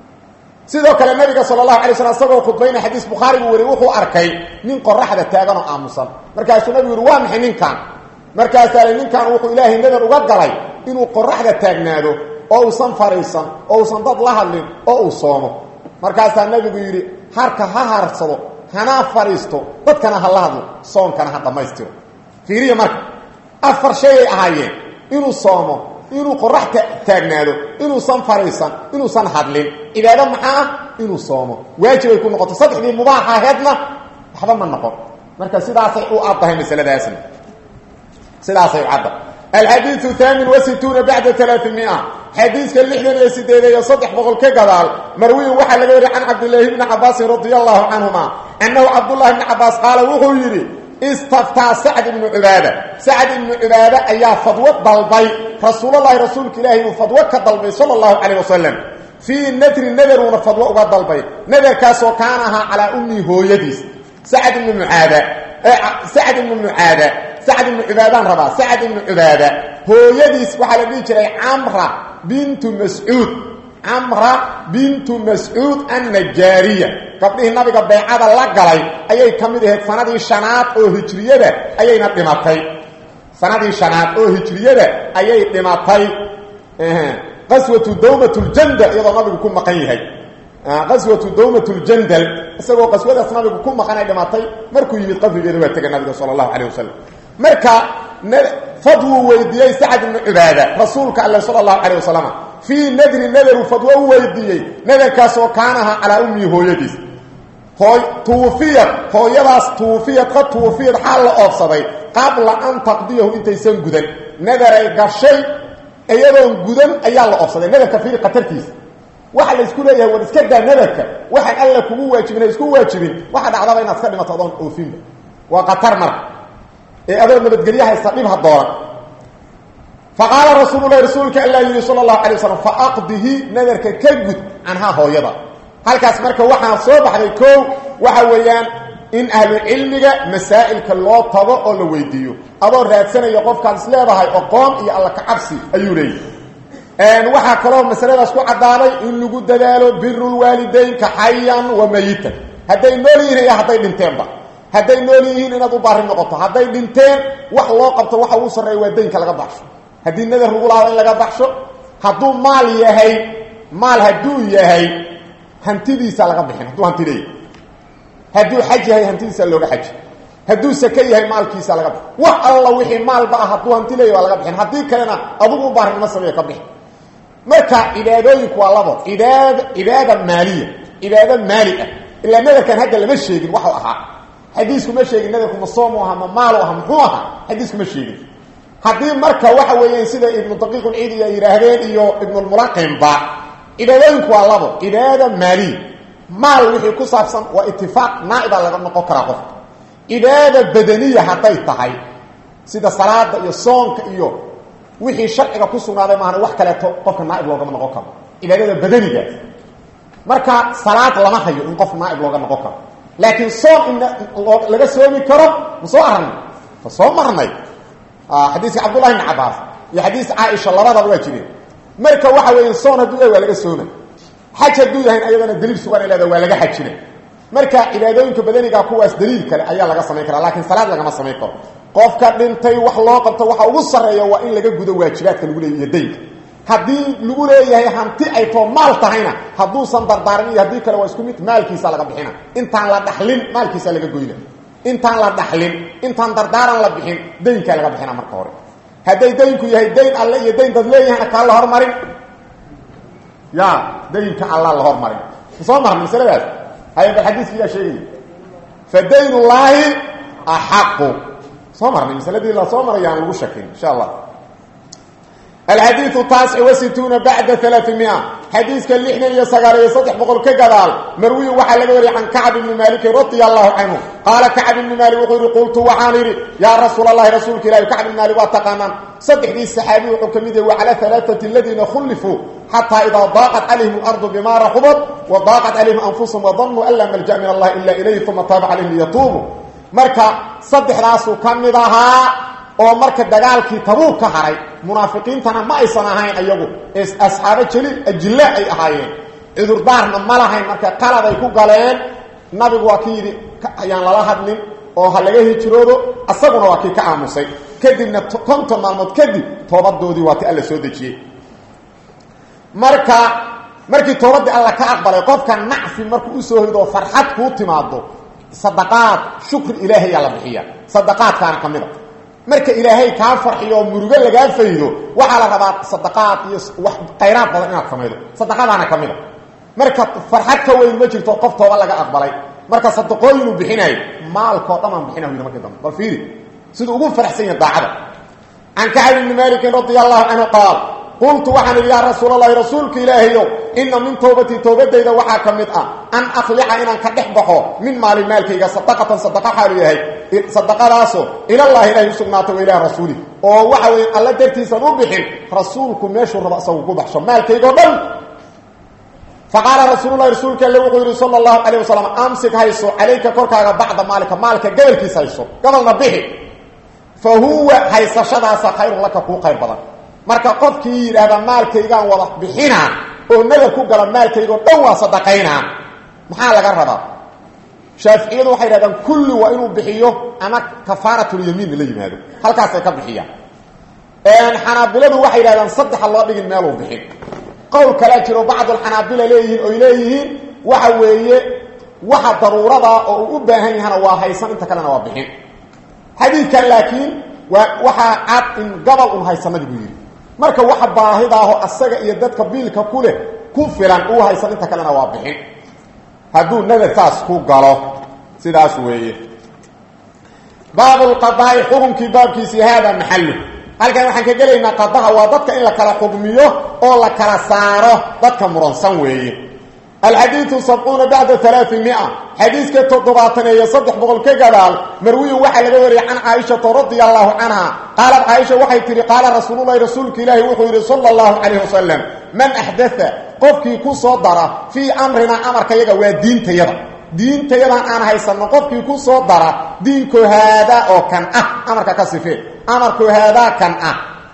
sidoo kale nabiga sala allahu alay slam isagoo khudbayna xadiis bukhaari buu wariy wuxuu arkay nin qoraxda taagan oo aamusan markaasuu nabigu yihi waa maxay ninkaan markaasaa ninkaan wuxuu ilaahay nadar uga galay inuu qoraxda taagnaado oo uusan fariisan oo uusan dad la hadlin oo uu soomo markaasaa nabigu yidhi harka ha harsado hana fadhiisto dadkana ha la hadlo soonkana ha dhammaystiro fiiriya marka afar shayay ahaayeen inuu soomo inuu qorax taagnaado inuusan fariisan inuusan hadlin cibaado maxaa ah inuu soomo waajibay ku noqoto saddexdii mubaaxa aheedna waxba ma noqon marka sidaasay u addahay masaladaasna sidaasay u cadda alxadiiu haamin wasituuna bacda alaaimia xadiiska lixdan iyo sideed iyo saddex boqol ka gadaal marwiyin waxaa laga wariy can cabdilaahi bni cabaasin radia allahu canhuma annahu cabdullahi bni cabaas qaala wuxuu yidhi istaftaa sacd ibnu cubaada sacd ibnu cubaada ayaa fadwo dalbay rasuulalahi rasuulka ilaahi uu fadwo ka dalbay sala allahu calayh wasalam fii nadri nadaruuna fadwo uga dalbay nadarkaasoo kaana ahaa calaa ummii hooyadiis sacd ibnu mucaada sacd ibnu mucaada sacd ibnu cubaadaan rabaa sacd ibnu cubaada hooyadiis waxaa la dhihi jiray camra bintu mascuud camra bintu mascuud annajaariya gabdhihii nabiga beecada la galay ayay ka mid ahayd sanadii shanaad oo hijriyada ayayna dhimatay sanadii shanaad oo hijriyada ayay dhimatay qaswatu dawmat ljandal iyadoo nabigu ku maqan yahay qaswatu dawmat ljandal isagoo qaswadaas nabigu ku maqanay dhimatay markuu yimid qabrigeeda waa tegay nabiga sala allahu calayh wasalam marka fadwuu weydiiyey sacd ibnu cubaada rasuulka alle sala allahu calayh wasalam fii nadri nadaru fadwo u weydiiyey nadarkaasoo kaanaha calaa ummii hooyadiis hooy tuufiyad hooyadaas tuufiyad qad tuufiyad xaal la oobsaday qabla an taqdiyahu intaysan gudan nadaray gashay iyadoon gudan ayaa la oobsaday nadarka fiiri khatartiisa waxa la isku leeyahay war iska daa nadarka waxaan alla kugu waajibin isku waajibin waxa dhacdaba inaad iska dhimato adoon oofinba waa khatar marka ee adoo nabadgelyo haysta dhib ha dooran faqaala rasuulu lahi rasuulka alla yidhi sala allahu alay waslam faaqdihi nadarka ka gud canhaa hooyada halkaas marka waxaa soo baxday koow waxa weeyaan in ahlucilmiga masaa'ilka loo tago oo la weydiiyo adoo raadsanaya qofkaad is leedahay oqoon iyo alla kacabsi ayuu leeyahy waxaa kaloo masaladaas ku caddaaday in lagu dadaalo birulwaalidaynka xayan wa mayitan hadday nool yihiin iyo hadday dhinteenba hadday nool yihiin inaad u baari noqoto hadday dhinteen wax loo qabto waxa ugu sarreeya waa daynka laga baxsho haddii nadar lagu laado in laga baxsho hadduu maal yahay maal hadduu yahay hantidiisa laga bixin hadduu hanti leeyahay hadduu xaj yahay hantidiisa looga xaji hadduu sake yahay maalkiisa laga bixin wax alla wixii maalba ah hadduu hanti leeyahy waa laga bixin haddii kalena adugu u baarinimo sameeya ka bixin marka cibaadooyinku waa labo cibaad cibaada maaliya cibaado maali ah ilaa nadarkan hadda lama sheegin waxu ahaa xadiisku ma sheegin nadarku ma soomu aha ma maalu aha muxuu ahaa xadiisku ma sheegin haddii marka waxa weeyaan sida ibnu daqiiqulciidi ay yidhaahdeen iyo ibnulmulaqimba cibaadooyinku waa labo cibaada maaliya maal wixii ku saabsan waa itifaaq naaibaa laga noqon karaa qofka cibaada badaniya hadday tahay sida salaada iyo soonka iyo wixii sharciga ku sugnaaday maahana wax kaleeto qofka naaib loogama noqon karo cibaadada badanigaas marka salaad lama hayo in qof naaib looga noqon karo laakiin soon in laga soomi karo ma soo arnay fa soo marnay xadiiska cabdullahi bn cabaas iyo xadiis caaisha labadaba waa jireen marka waxa weya soon hadduu yahay waa laga sooma xaj hadduu yahayn ayadana daliil sugan ay leeda waa laga xajina marka cibaadooyinka badaniga kuwaas daliil kale ayaa laga samayn karaa laakiin salaad lagama samayn karo qofka dhintay wax loo qabto waxa ugu sarreeya waa in laga gudo waajibaadka lagu leeyahy iyo daynka haddii lagu leeyahay hanti ay too maal tahayna hadduusan dardaarin iyo haddii kale waa isku mid maalkiisa laga bixina intaan la dhaxlin maalkiisa laga goyna intaan la dhaxlin intaan dardaaran la bixin daynkaa laga bixina marka hore hadday daynku yahay dayn alle iyo dayn dad leeyahayna kaa la hormarin ya daynka alla la hormarin soo marna masaladaas haya bal xadiiskiyaa sheegaya fa dayn ullaahi axaqu soo marnay masaladii la soo maray aan lagu shakin insha allah alxadiiu taasic wasituuna bacda alaaimia xadiiska lixdan iyo sagaal iyo saddex boqol ka gadaal marwiyin waxaa laga wariyay can kacb ibni maalikin radia allahu canhu qaala kacb ibni maalik wuxuu yihi qultu waxaan idhi yaa rasuul allahi rasuulka ilahi kacb ibni maalik waa taqaanaan saddexdii saxaabiy wuxuu ka mid yahay wa cala alaaati aladiina khullifuu xataa idaa daaqat calayhim alardu bima raxubat wa daaqat calayhim anfusahum wadanuu an laa malja min allahi ila ilayhi uma taaba calayhim liyatuubuu marka saddexdaasuu ka mid ahaa oo marka dagaalkii tabuug ka haray munaafiqiintana ma aysan ahayn ayagu asxaabo jaliil ajille ay ahaayeen cudurdaarna ma lahayn marka qaladay ku galeen nabigu waa ki yidhi ayaan lala hadlin oo ha laga hijroodo asaguna waa kii ka aamusay kadibna konton maalmood kadib toobadoodii waa ti alla soo dejiyey marka markii toobadii alla ka aqbalay qofka nacfi markuu usoo hoydo oo farxad kuu timaado sadaqaad shukri ilaahay yaa la bixiya sadaqaadkaana ka mid a marka ilaahay kaa farxiyo oo murugo lagaa faydo waxaa la rabaa sadaqaad iyo wax khayraad badan inaad samaydo sadaqadaana ka mid a marka farxad ka weyn ma jirto qof tooba laga aqbalay marka sadaqooyinuu bixinayo maalkao dhan aan bixina yidhi markii dambe bal fiiri siduu ugu faraxsan yahay daacada can kacab ibni maalikin radia allahu canhu qaal qultu waxaan idhi yaa rasuul allahi rasuulka ilaahayow ina min towbatii towbadayda waxaa ka mid ah an akhlica inaan ka dhex baxo min maali maalkayga sadaqatan sadaqa xaalu yahay sadaqadaasoo ilallaahi ilahay usugnaatay wa ilaah rasuuli oo waxa weeye alla dartiisan u bixin rasuulku meeshuu rabo isagu ku baxsho maalkaygao dhan faqaala rasuululahi rasuulka alle wuxuu yidhi sala allahu calayh wasalam amsik hayso calayka korkaaga bacda maalika maalka gobolkiis hayso gobolna bixi fa huwa haysashadaasa khayrun laka kuu khayr badan marka qofkii yidhaahda maalkaygaan wada bixinaa oo nadar ku gala maalkaygao dhan waa sadaqaynaa maxaa laga rabaa shaaficiyadu waxay yidhahdaan kulli waa inuu bixiyo ama kafaaratulyamiin la yimaado halkaasay ka bixiyaan xanaabiladu waxay yidhahdaan saddexa loo dhigin meeluu bixin qowl kalea jiro bacdulxanaabila leeyihiin oy leeyihiin waxa weeye waxa daruurada oo uu u baahan yahana waa haysan inta kalena waa bixin xadiidkan laakiin waa waxaa cad in gabal un haysanadi buu yidhi marka waxa baahidaaho asaga iyo dadka biilka ku leh ku filan uu haysan inta kalena waa bixin hadduu nadar saas ku galo sidaas weeye baabulqadaa'i xukunkii baabkiisii haada maxallu halkan waxaan ka gelaynaa qadaha waa dadka in la kala xugmiyo oo la kala saaro dadka muransan weeye alxadiiu sabcuuna bacda alaaimia xadiiska toddobaataneeyo saddex boqol ka gadaal marwiyun waxaa laga wariyay can caaishata radia allahu canha qaalat caaisha waxay tihi qaala rasuululahi rasuulka ilaahi wuxuu yidhi sala allahu calayh wasalam man axdaa qofkii ku soo dara fii amrinaa amarkayaga waa diintayada diintayadan aan haysanno qofkii ku soo dara diinko haadaa oo kan ah amarka ka sifee amarko haadaa kan ah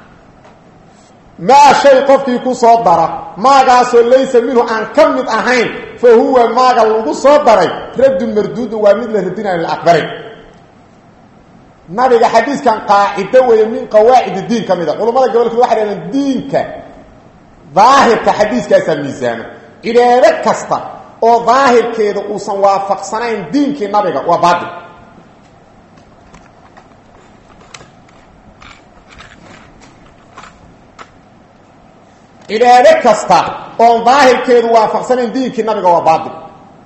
maa shay qofkii ku soo dara maagaasoo laysa minhu aan ka mid ahayn fa huwa maaga lagu soo daray raddun marduudun waa mid la radinayo la aqbalay nabiga xadiiskan qaacido weeye min qawaacid diin ka mid a culammada gobolkood waxay dhahdeen diinka daahirka xadiiskaasaa miisaano cibaado kasta oo daahirkeeda uusan waafaqsanayn diinkii nabiga waa baatil cibaado kasta oon daahirkeedu waafaqsanayn diinkii nabiga waa baatil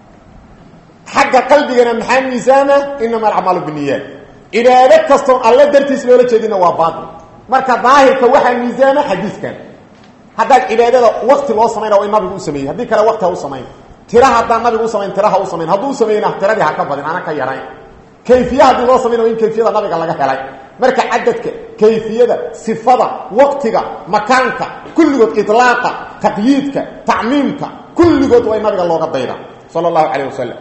xagga qalbigana maxaa miisaama inama alacmaalu biniyaat cibaado kastoon alle dartiis loola jeedina waa baatil marka daahirka waxaa miisaama xadiiskan haddaad cibaadada wakti loo samayna waa in nabigu u sameeyey haddii kale wakti ha u samayn tira haddaan nabigu u samayn tira ha u samayn hadduu samayna tiradii ha ka badin ana ka yarayn kayfiye haddii loo samayna waa in kayfiyada nabiga laga helay marka cadadka kayfiyada sifada waktiga makaanka kulligood ilaaqa taqyiidka tacmiimka kulligood waa in nabiga looga dayda sala allahu calayh wasalam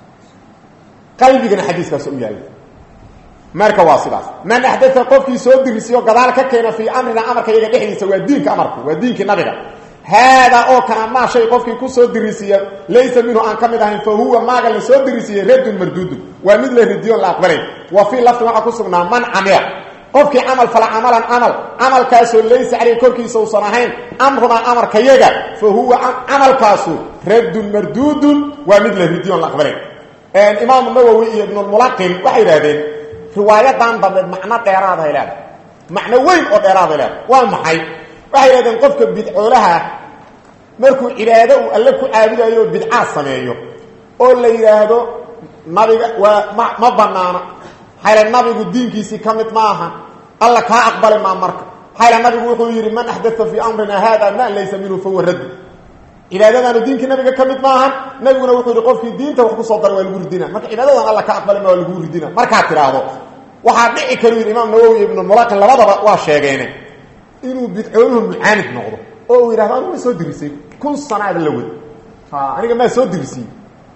qalbigana xadiiskaas u yaalla marka waa sidaas man axdaa qofkii soo dirisiyo gadaal ka keena fii amrina amarka iyaga dhexdiisa waa diinka amarku waa diinkii nabiga haadaa oo kana maa shay qofkii ku soo dirisiiya laysa minhu aan ka mid ahayn fa huwa maaga la soo dirisiiyey raddun marduudun waa mid la ridiyoon la aqbalay wa fii lafdin waxaa ku sugnaa man camila qofkii camal fala camalan camal camalkaasoo laysa caleyh korkiisa uusan ahayn amrunaa amarka yaga fa huwa camalkaasu raddun marduudun waa mid la ridiyoon la aqbalay imaamu nawowi iyo ibnulmulaqin waxay yidhahdeen riwaayadan dambe macno dheeraaday leedahay macno weyn oo dheeraaday leedahay waa maxay waxay yidhahdeen qofka bidcoolaha markuu cibaado uu alle ku caabudayo oo bidcaa sameeyo oo la yidhaahdo nabiga waa ma ma banaana xayla nabigu diinkiisii ka mid ma aha alla kaa aqbali maa marka xayla nabigu wuxuu yidhi man axdaa fii amrina haada ma laysa minhu fahuwa raddu cibaadadaanu diinkii nabiga ka mid maahan nabiguna wuxuu yihi qofkii diinta wax kusoo daray waa lagu ridina marka cibaadadan alla ka aqbali ma waa lagu ridina markaad tidhaahdo waxaa dhici karu yidhi imaam nawowi ibnu mulaqin labadaba waa sheegeene inuu bidcooluhu mucaanid noqdo oo uu yidhahdo anigu ma soo dirisay kun sanaada la wad aniga maa soo dirisiye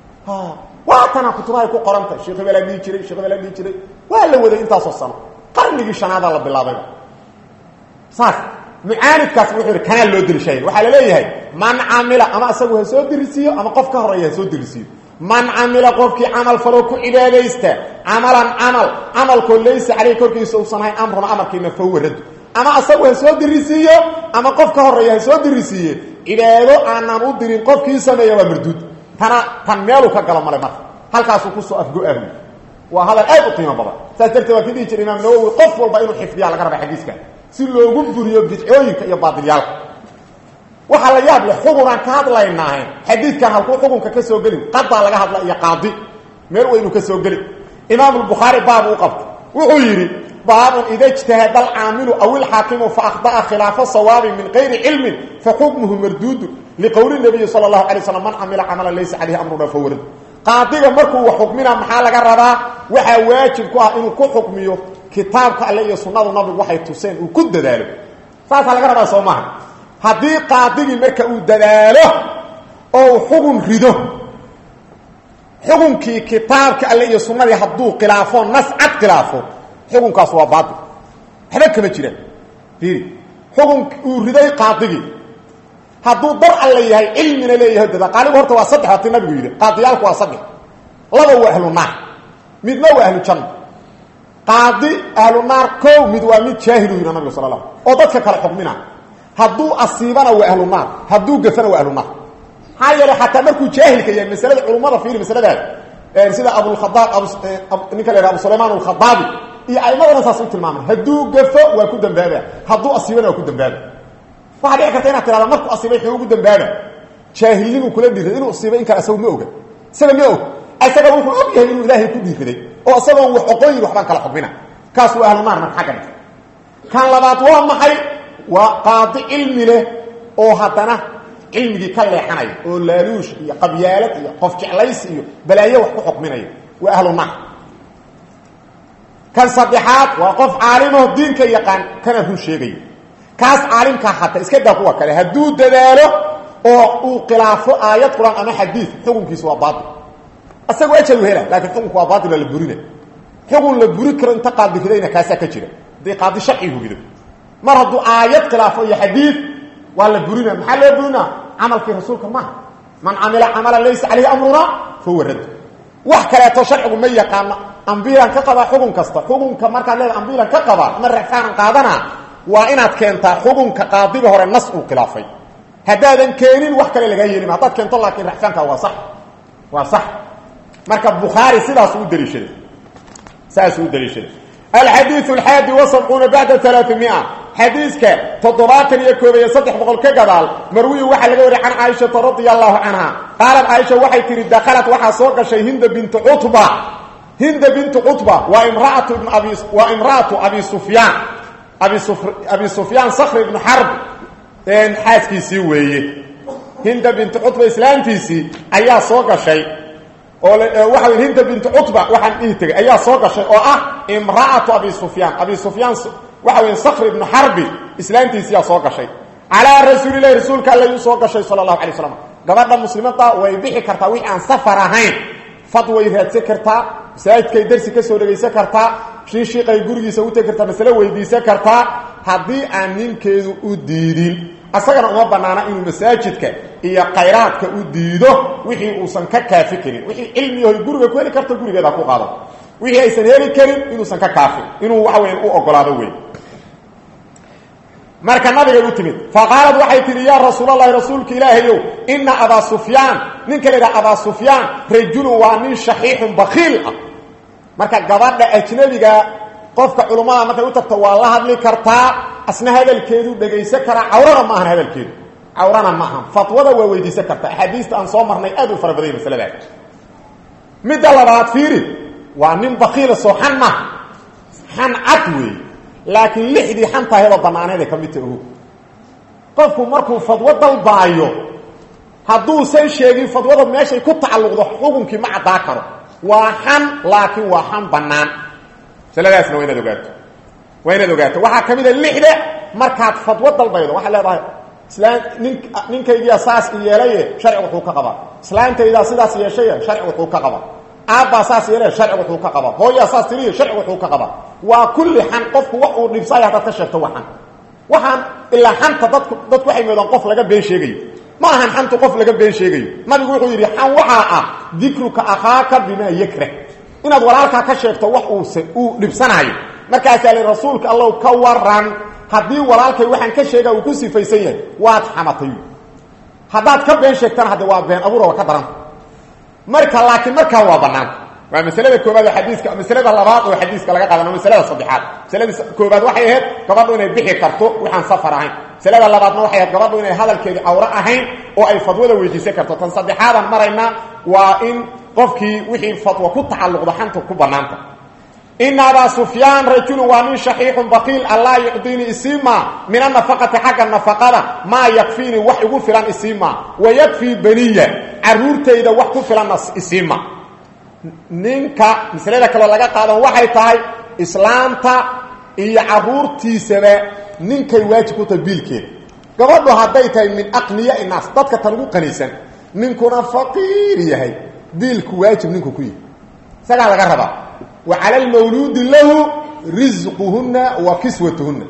waatana kutubahay ku qoranta sheekh hebelaa dhihi jiray sheekh hebelaa dhihi jiray waa la waday intaasoo sano qarnigii shanaadaa la bilaabayba saas mucaanidkaas wuxuu yidhi kanaa loo dirishaya waxaa la leeyahay man camila ama isagu ha soo dirisiiyo ama qof ka horeeya ha soo dirisiiyo man camila qofkii camal faloo ku cibaadaysta camalan camal camalkoo laysa caleyh korkiisa uusan ahayn amruna amarkiina fahuwa raddu ama asagu ha soo dirisiiyo ama qof ka horeeya ha soo dirisiiye cibaado aanan u dirin qofkii sameeya waa marduud tana tan meeluu ka galo male marka halkaasuu kusoo afgo-ahu waa hadal aad u qiimo badan saas darteed waa ka dhihi jira imaam nawowi qof walba inuu xifdiyaa laga raba xadiiska si loogu buriyo bidcooyinka iyo baadilyaalka waxaa la yaab leh xugunaan ka hadlaynaahe xadiidkan halkuu xukunka ka soo gelin qadaa laga hadla iyo qaadi meel weynu ka soo gelin imaamulbukhaari baabu u qabta wuxuu yidhi baabun ida ijtahada alcaamilu aw ilxaakimu faakda'a khilaafa sawaabin min kayri cilmin faxukmuhu marduudun liqowli nabiyi sala allahu alay slam man camila camalan laysa caleyhi amruna fawarad qaadiga markuu wax xukmina maxaa laga rabaa waxaa waajib ku ah inuu ku xukmiyo kitaabka alle iyo sunnadu nabigu waxay tuseen uu ku dadaalo saasaa laga rabaa soo maaha haddii qaadigii marka uu dadaalo oo uu xugun rido xukunkii kitaabka alle iyo sunnadii hadduu khilaafo nas cad khilaafo xukunkaas waa baatil waxba kama jiraan fiiri xukun uu riday qaadigii hadduu dar alle yahay cilmina leeyahay dada qaaligu horta waa saddex waati nabigu yidhi qaadiyaalku waa saddex laba waa ahlu naar midna waa ahlu janna qaadi ahlu naar kow mid waa mid jaahilu yidhi nabigu sala la oo dadka kale xukmina hadduu asiibana waa ahlu naar hadduu gafana waa ahlu naar maxaa yeelay xataa markuu jaahilka yahay masalada culummada fiiri masaladaas sida abulkhadaab ninka la yhaha abu sulaymaan alkhadaabi iyo aimadana saas u tilmaamay hadduu gafo waa ku dambaaba hadduu asiibana waa ku dambaaba waxaa dhici karta inaad tirahda markuu asiibay xuu ugu dambaaba jaahilnimuu kula dhiiraday inuu asiibay in kale asagu ma oga isaga ma og isaga wuxuu og yahay inuu ilaahay ku dhiiraday oo isagoon wax oqooyin waxbaan kala xubina kaas waa ahlu naar marka xagga dhig kan labaad waa maxay waa qaadi cilmi leh oo haddana cilmigii ka leexanaya oo laaluush iyo qabyaalad iyo qof jeclaysi iyo balaayo wax ku xukminaya waa ahlu naar kan saddexaad waa qof caalimo diinka yaqaan kana run sheegaya kaas caalimkaa hataa iska daa kuwa kale hadduu dadaalo oo uu khilaafo aayad qur-aan ama xadiid xukunkiisa waa baatil asagoo ajaru hela laakiin xukunku waa baatil la burina xukun la buri karo inta qaadifidayna kaasaa ka jira haddii qaadi sharci hugido mar hadduu aayad khilaafo iyo xadiid waa la burina maxaa loo burina camalkii rasuulka maaha man camila camalan laysa caleyhi amruna fahuwa radd wax kaleeto sharcigu ma yaqaano ambiilan ka qabaa xukun kasta xukunka markaad leeda ambiilan ka qabaa ma rafaanan qaadana waa inaad keentaa xukunka qaadiga hore nas uu khilaafay haddaadan keenin wax kale lagaa yeelima haddaad keento laakiin raxfaanka waa sax waa sax marka bukhaari sidaasuu u daliishaday saasuu u daliishaday alxadiiu alxaadi wasabcuuna bacda alaaamia xadiiska toddobaatan iyo koob iyo saddex boqol ka gadaal marwiyi waxaa laga wariy can caaishata radia allahu canha qaalat caaisha waxay tihi dakhalat waxaa soo gashay hinda bintu cutba hinda bintu cutba waa imraatu ibn abi waa imra'atu abi sufyaan abi sufyaan sakri ibnu xarb xaaskiisii weeye hinda bintu cutba islaamtiisii ayaa soo gashay oo waxa wey hinda bintu cutba waxaan dhihi tegay ayaa soo gashay oo ah imra'atu abi sufyaan abi sufyaan waxa wey sakr ibnu xarbi islaamtiisiyaa soo gashay calaa rasuulilahi rasuulka alla yuu soo gashay sala allahu alay slam gabadha muslimada way bixi kartaa wixii aan safar ahayn fad way raadsan kartaa masaajidkay darsi ka soo dhegaysan kartaa shiishiiqay gurigiisa u tegi kartaa masale weydiisan kartaa haddii aan ninkeedu u diidin asagana uma banaana inuu masaajidka iyo khayraadka u diido wixii uusan ka kaafi karin wixii cilmiyahoy guriga ku heli karto gurigeeda ku qaado wixii aysan heli karin inuusan ka kaafin inuu waxa weya u ogolaado wey marka nabigay u timid faqaalad waxay tihi yaa rasuulalahi rasuulka ilaahayow ina abaa sufyaan ninka la yidhaha abaa sufyaan rajulun waa nin shaxiixun bakiil ah marka gabadha ajnabiga qofka culummada markay u tagto waa la hadli kartaa asna hadalkeedu dhegaysan karaa cawrana ma ahan hadalkeedu cawrana ma ahan fatwada waa weydiisan kartaa axaadiista aan soo marnay aad u fara badanya masaladaas midda labaad fiiri waa nin bakiila soo xan maaha xan cad weeye laakiin lixdii xantahayba banaaneed ay ka mid ta ogo qofku markuu fadwo dalbaayo hadduusan sheegin fadwada meeshay ku tacalluqdo xukunkii ma caddaa karo waa xan laakiin waa xan bannaan masaladaasna waa inaad ogaato waa inaad ogaato waxaa ka mid a lixda markaad fadwo dalbaydo waxaad leedahay islaam nin ninkaygiia saas i yeelaye sharci wuxuu ka qabaa islaantaydaa sidaas yeeshaye sharci wuxuu ka qabaa aabbaa saas yeelay sharci wuxuu ka qabaa hooyaa saas tiriya sharci wuxuu ka qabaa waa kulli xan qofku wax uu dhibsaayo haddaad ka sheegto waa xan waxaan ilaa xanta dadku dadku waxay moodaan qof laga been sheegayo ma ahan xantu qof laga been sheegayo nabigu wuxuu yidhi xan waxaa ah dikruka akhaaka bimaa yakrah inaad walaalkaa ka sheegto wax uuse uu dhibsanaayo markaasaa li rasuulka allow ka waran haddii walaalkay waxaan ka sheega uu ku sifaysan yahay waad xamatay haddaad ka been sheegtana hadde waa been abuura waa ka daranta marka laakiin markaa waa banaan waa maslada koobaad oo xadiiska maslada labaad oo xadiiska laga qaadano maslada saddexaad maslada koobaad waxay ahayd gabadhu inay bixi karto waxaan safar ahayn maslada labaadna waxay ahayd gabadhu inay hadalkeedii cawro ahayn oo ay fadwada weydiisan karto tan saddexaadan maraynaa waa in qofkii wixii fadwo ku tacalluqdo xanta ku banaanta ina abaa sufyaan rajulun waa nin shaxiixun baqiil allaa yucdiini isiima min anafaqati xagga nafaqada maa yakfiini wax igu filan isiima wa yakfii baniya caruurtayda wax ku filanna isiima ninka maslada kaloo laga qaadan waxay tahay islaamta iyo caruurtiisaba ninkay waajib ku tahay biilkeeda gabadhu hadday tahay min aqniya inaas dadka tan ugu qaniisan ninkuna faqiir yahay biilku waajib ninku ku yihi isagaa laga rabaa wa cala almawluudi lahu risquhunna wa kiswatuhunna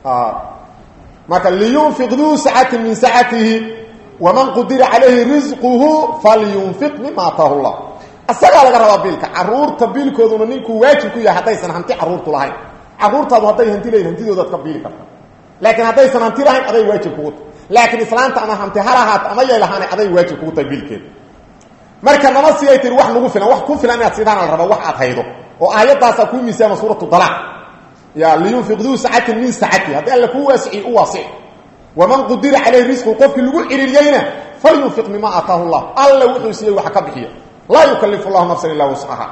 marka liyunfiq duu sacatin min sacatihi waman qudira calayhi risquhu falyunfiq mima ataahu llah isagaa laga rabaa biilka caruurta biilkooduna ninkuu waajib ku yahay haddaysan hanti caruurtu lahayn caruurtaadu hadday hanti lahayn hantidoodaad ka biili karta laakiin haddaysan hanti lahayn aday waajib kugu tahay laakiin islaanta ama hanti halahaat ama yay lahaana aday waajib kugu tahay biilkeeda marka nama siyay tiri wax nagu filan wax ku filan inaad sidaana la raba wax aad haydo oo aayadaasaa kuu miisaama suuratu dalaac ya liyunfiq duu sacatin min sacati haddii alla kuu waasiciy u waasic waman qudira calayhi risqu qofkii lagu ciriiriyeyna falyunfiq mima aataahu llah alla wuxuu siiyey wax ka bixiya laa yukalifu llahu nafsan ilaa wuscaha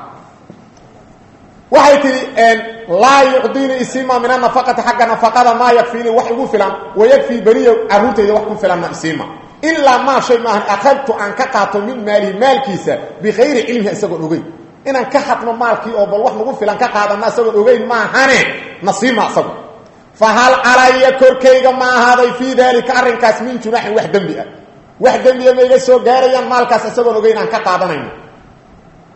waxay tihi laa yucdiini isiima min anafaqati xagga nafaqada maa yakfiini wax igu filan wayakfii baniya caruurtayda wax ku filanna isiima ilaa maa shay maahan akhadtu aan ka qaato min maalihi maalkiisa bikayri cilmihi isagoon ogeyn inaan ka hadno maalkii oo bal wax nagu filan ka qaadana isagoon ogeyn maahane nasiima isagu fa hal calaya korkayga ma ahaaday fii daalika arrinkaas min junaaxin wax dembi ah wax dembiya ma iga soo gaarayaan maalkaas isagoon ogeyn aan ka qaadanayno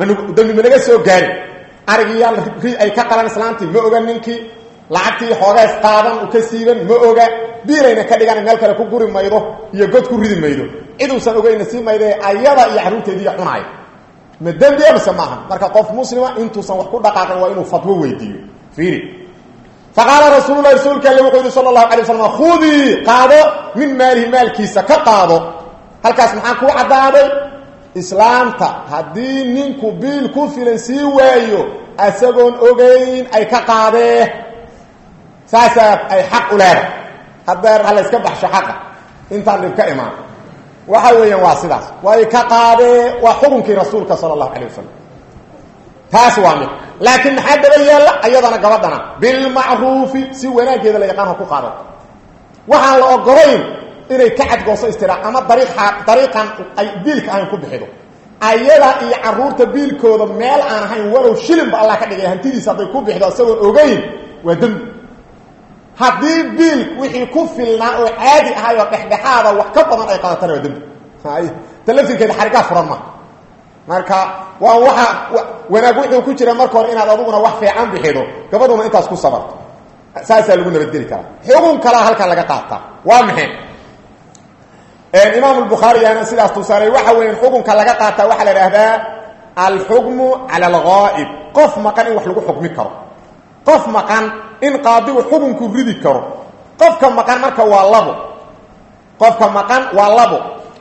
dambi ma naga soo gaari arigiyaa ri ay ka qalan islaantii ma oga ninkii lacagtii xoogaas qaadan u ka siiban ma oga biirayna ka dhigan meel kale ku guri maydo iyo god ku ridi maydo ciduusan ogeyna sii mayde ayada iyo carruurteediiya cunaaya ma dembi mise maaha marka qof muslima intuusan wax ku dhaqaaqin waa inuu fatwo weydiiyo fiiri faqaala rasuululahi rasuulka alle wuxuu yidhi sala allahu alay waslam khudii qaado min maalihi maalkiisa ka qaado halkaas maxaa kuu caddaaday islaamta haddii ninku biil ku filan sii waayo isagoon ogeyn ay ka qaadee saasaa ay xaq u leedahay haddeer ha layska baxsho xaqa intaan dhib ka imaan waxa weeyaan waa sidaas way ka qaadee waa xukunkii rasuulka sala allahu calay wasalam taas waa mid laakiin maxaa daba yeella ayadana gabadhana bilmacruufi si wanaaggeeda la yaqaan ha ku qaadato waxaan la ogolayn inay ka cadgooso istira ama dariiqa dariiqan ay biilka ahayn ku bixido ayada iyo caruurta biilkooda meel aan ahayn walow shilinba allah ka dhigay hantidiisa hadday ku bixido isagoon ogeyn waa dembi haddii biil wixii ku filnaa oo caadi ahay oo dhexdhexaada wax ka badan ay qadatana waa dembi ta laftirkeeda xarigaa furan ma marka waa waxa wanaag wuxuu ku jira marka hore inaad aduguna wax fiican bixido gabadhuna intaas ku sabarto saasaa lagu nabadgeli karaa xugun kalaa halkan laga qaataa waa maxay imaam bukhaariyana sidaas tusaalay waxa weya xukunka laga qaataa waxaa la idhaahdaa alxukmu cala alghaa'ib qof maqan in wax lagu xukmi karo qof maqan in qaadigu xukunku ridi karo qofka maqan marka waa labo qofka maqan waa labo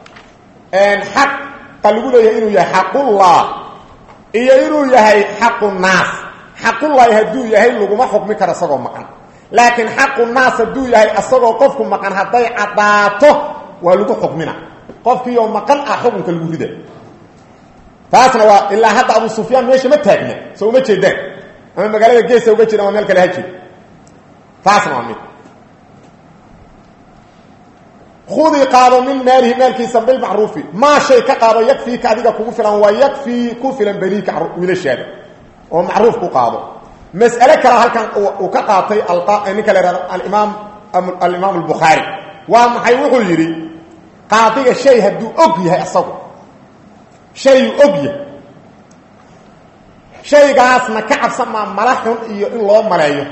xaqa lagu leeyahay inuu yahay xaqullah iyo inuu yahay xaqu naas xaqullaahi hadduu yahay laguma xukmi karo isagoo maqan laakiin xaqu naas hadduu yahay isagoo qofku maqan hadday caddaato waa lagu xukmina qofkiioo maqan ah xukunka lagu rida taasna waa ilaa hadda abu sufyaan meesha ma taagna soo uma jeedaan ama magaalada geesa uga jira ama meel kale ha jiro taasna waa mid khudii qaado min maalihi maalkiisa bilmacruufi maa shay ka qaado yakfiika adiga kugu filan waa yakfii ku filan baniika wiilashaada oo macruuf ku qaado mas'ale kale halkan uu ka qaatay ninka la ihahdo alimaam alimaam albukhaari waa maxay wuxuu yidhi qaadiga shay hadduu og yahay isagu shayuu og yahay shaygaasna ka cabsan maa mala xun iyo in loo maleeyo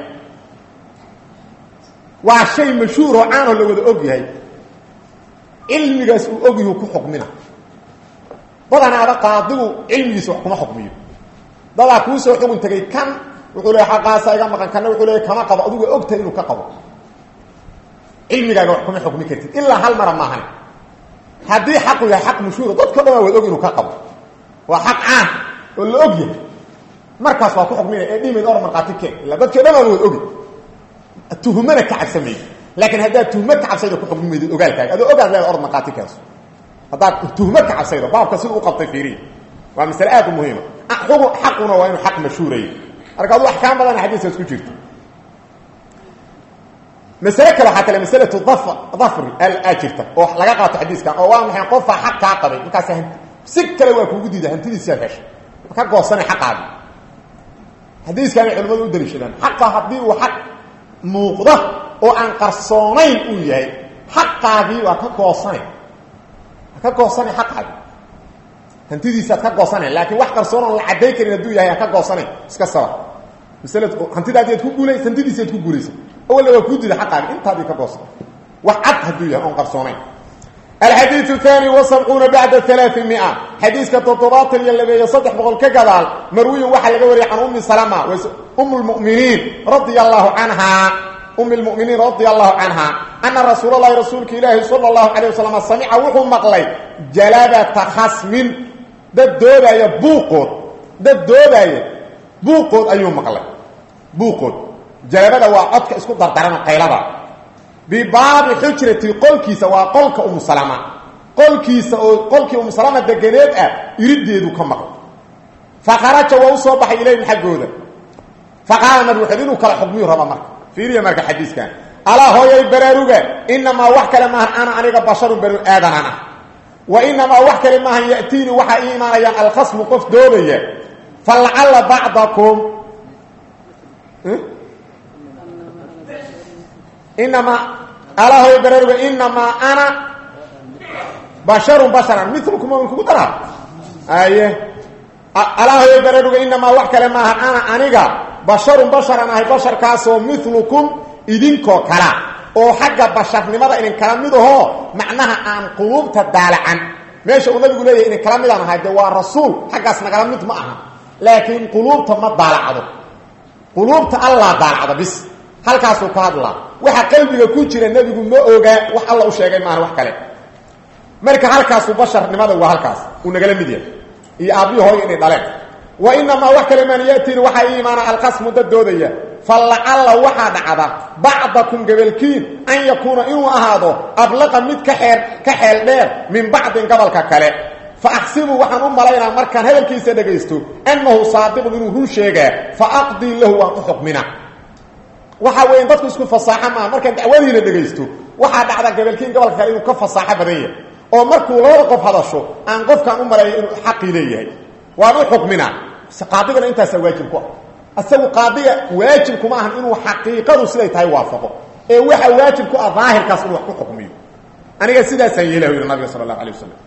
waa shay mashhuur oo caanoo la wada og yahay cilmigaas uu og yahu ku xukmina badanaaba qaadigu cilmigiisa wax kuma xukmiyo dadaa kuu soo xugun tegay kan wuxuu leeya xaqaasa iga maqan kanna wuxuu leeya kama qabo adigu og tahay inuu ka qabo cilmigaaga wax kuma xukmi kartid ilaa hal mara maahan haddii xaqu yahay xaq mashhuura dadka dhan waa wad og inuu ka qabo waa xaq caan oo la og yahay markaas waa ku xukminaya ee dhimayd or markhaati keen illa dadkii dhan aan wad ogi tuhumana ka cabsamaydi laakiin haddaad tuhmo ka cabsayda ku xukmi maydid ogaalkaaga adoo ogaad leeda or markhaati keenso haddaad tuhmo ka cabsaydo baabka sida u qabtay fiiriya waa masale aad u muhiima xugun xaquna waa inuu xaq mashhuuraya marka adu axkaam badana xadiiskaas ku jirto masale kale waxaa kale masalatu dafr dafri aa jirta oo laga qaato xadiiskan oo waa maxay qofaa xaq kaa qabay markaas si kale waa kuugu diida hantidiisiaad heshay ka goosana xaqaadi xadiiskaanay culimmadu u daliishadaan xaqa haddii uu xaq muuqda oo aan qarsoonayn uu yahay xaqaagii waa ka goosanay waa ka goosanay xaqaagi hantidiisaad ka goosanay laakiin wax qarsoon oon la cadday karin hadduu yahay aan ka goosanay iska saba masl hantidaadiad ku guulays hantidiisiad ku guulaysa awalna waa kuu dida xaqaagi intaadii ka goosan wax cad hadduu yahay oon qarsoonayn alxadiiu aani wasabcuuna bacda alaaimia xadiiska toddobaatan iyo labeeyo saddex boqol ka gadaal marwiyin waxaa laga wariyay can ummi salama um lmuminiin radia allahu canha um lmuminiin radia allahu canha ana rasuul lahi rasuulka ilaahi sala allahu calayh wasalam samica wuxuu maqlay jalabata khasmin dad doodaaya buuqood dad doodaaya buuqood ayuu maqlay buuqood jalabada waa codka isku dardarana qaylada bibaabi xujrati qolkiisa waa qolka umu salama qolkiisa oo qolkii umu salama deganeed ah irideedu ka maqlay faqaraja waa u soo baxay ilayhim xaggooda faqaala nabi wuxuu inuu kala xukmiyu raba marka fiiriya marka xadiiskan alaa hooyay baraaruga inamaa wax kale maahan ana aniga basharun banu aadanan ah wa inamaa wax kale maahan ya'tiini waxaa ii imaanayaan alkhasmu qof doodaya falacalla bacdakum inamaa alaa hooyay baraaruga inamaa ana basharun basharan milkum kugu daraa aye alaahoy bararuga inamaa wax kale maaha ana aniga basharun basharan ahay basharkaasoo milukum idinkoo kala oo xagga basharnimada idin kala mid ahoo macnaha aan quluubta daalacan meesha uu nabigu leeyahy idin kala midaan ahay de waa rasuul xaggaas nagala mid ma aha laakiin quluubta ma daalacdo quluubta allaa daalacda bis halkaasuu ka hadlaa waxa qalbiga ku jira nebigu ma ogaa wax alla u sheegay maaha wax kale marka halkaasu basharnimada waa halkaas uu nagala mid yahay iyo aabbihi hooyo inay dhaleen wa inamaa wax kale maan yatiin waxaa ii imaana alqasmu dad doodaya falacalla waxaa dhacda bacdakum gabalkiin an yakuuna inuu ahaado ablaqa mid ka xeer ka xeel dheer min bacdin gobolka kale fa axsibu waxaan u malaynaa markaan hadalkiisa dhegaysto annahu saadiqun inuu run sheegaa fa aqdii lahu waan u xukmina waxaa weya dadku isku fasaaxo maaha markaan dacwadiina dhegaysto waxaa dhacda gabalkiin gobolka kale inuu ka fasaaxo badan yahay oo markuu labada qof hadasho aan qofkaan u maleeyo inuu xaqii leeyahay waan u xukminaa qaadigana intaasaa waajib ku ah isagu qaadiga waajib kuma ahan inuu xaqiiqadu siday tahay waafaqo ee waxa waajib ku ah daahirkaas inuu wax ku xukmiyo aniga sidaasaan yeelah yidhi nabiga sala allahu alay wasalam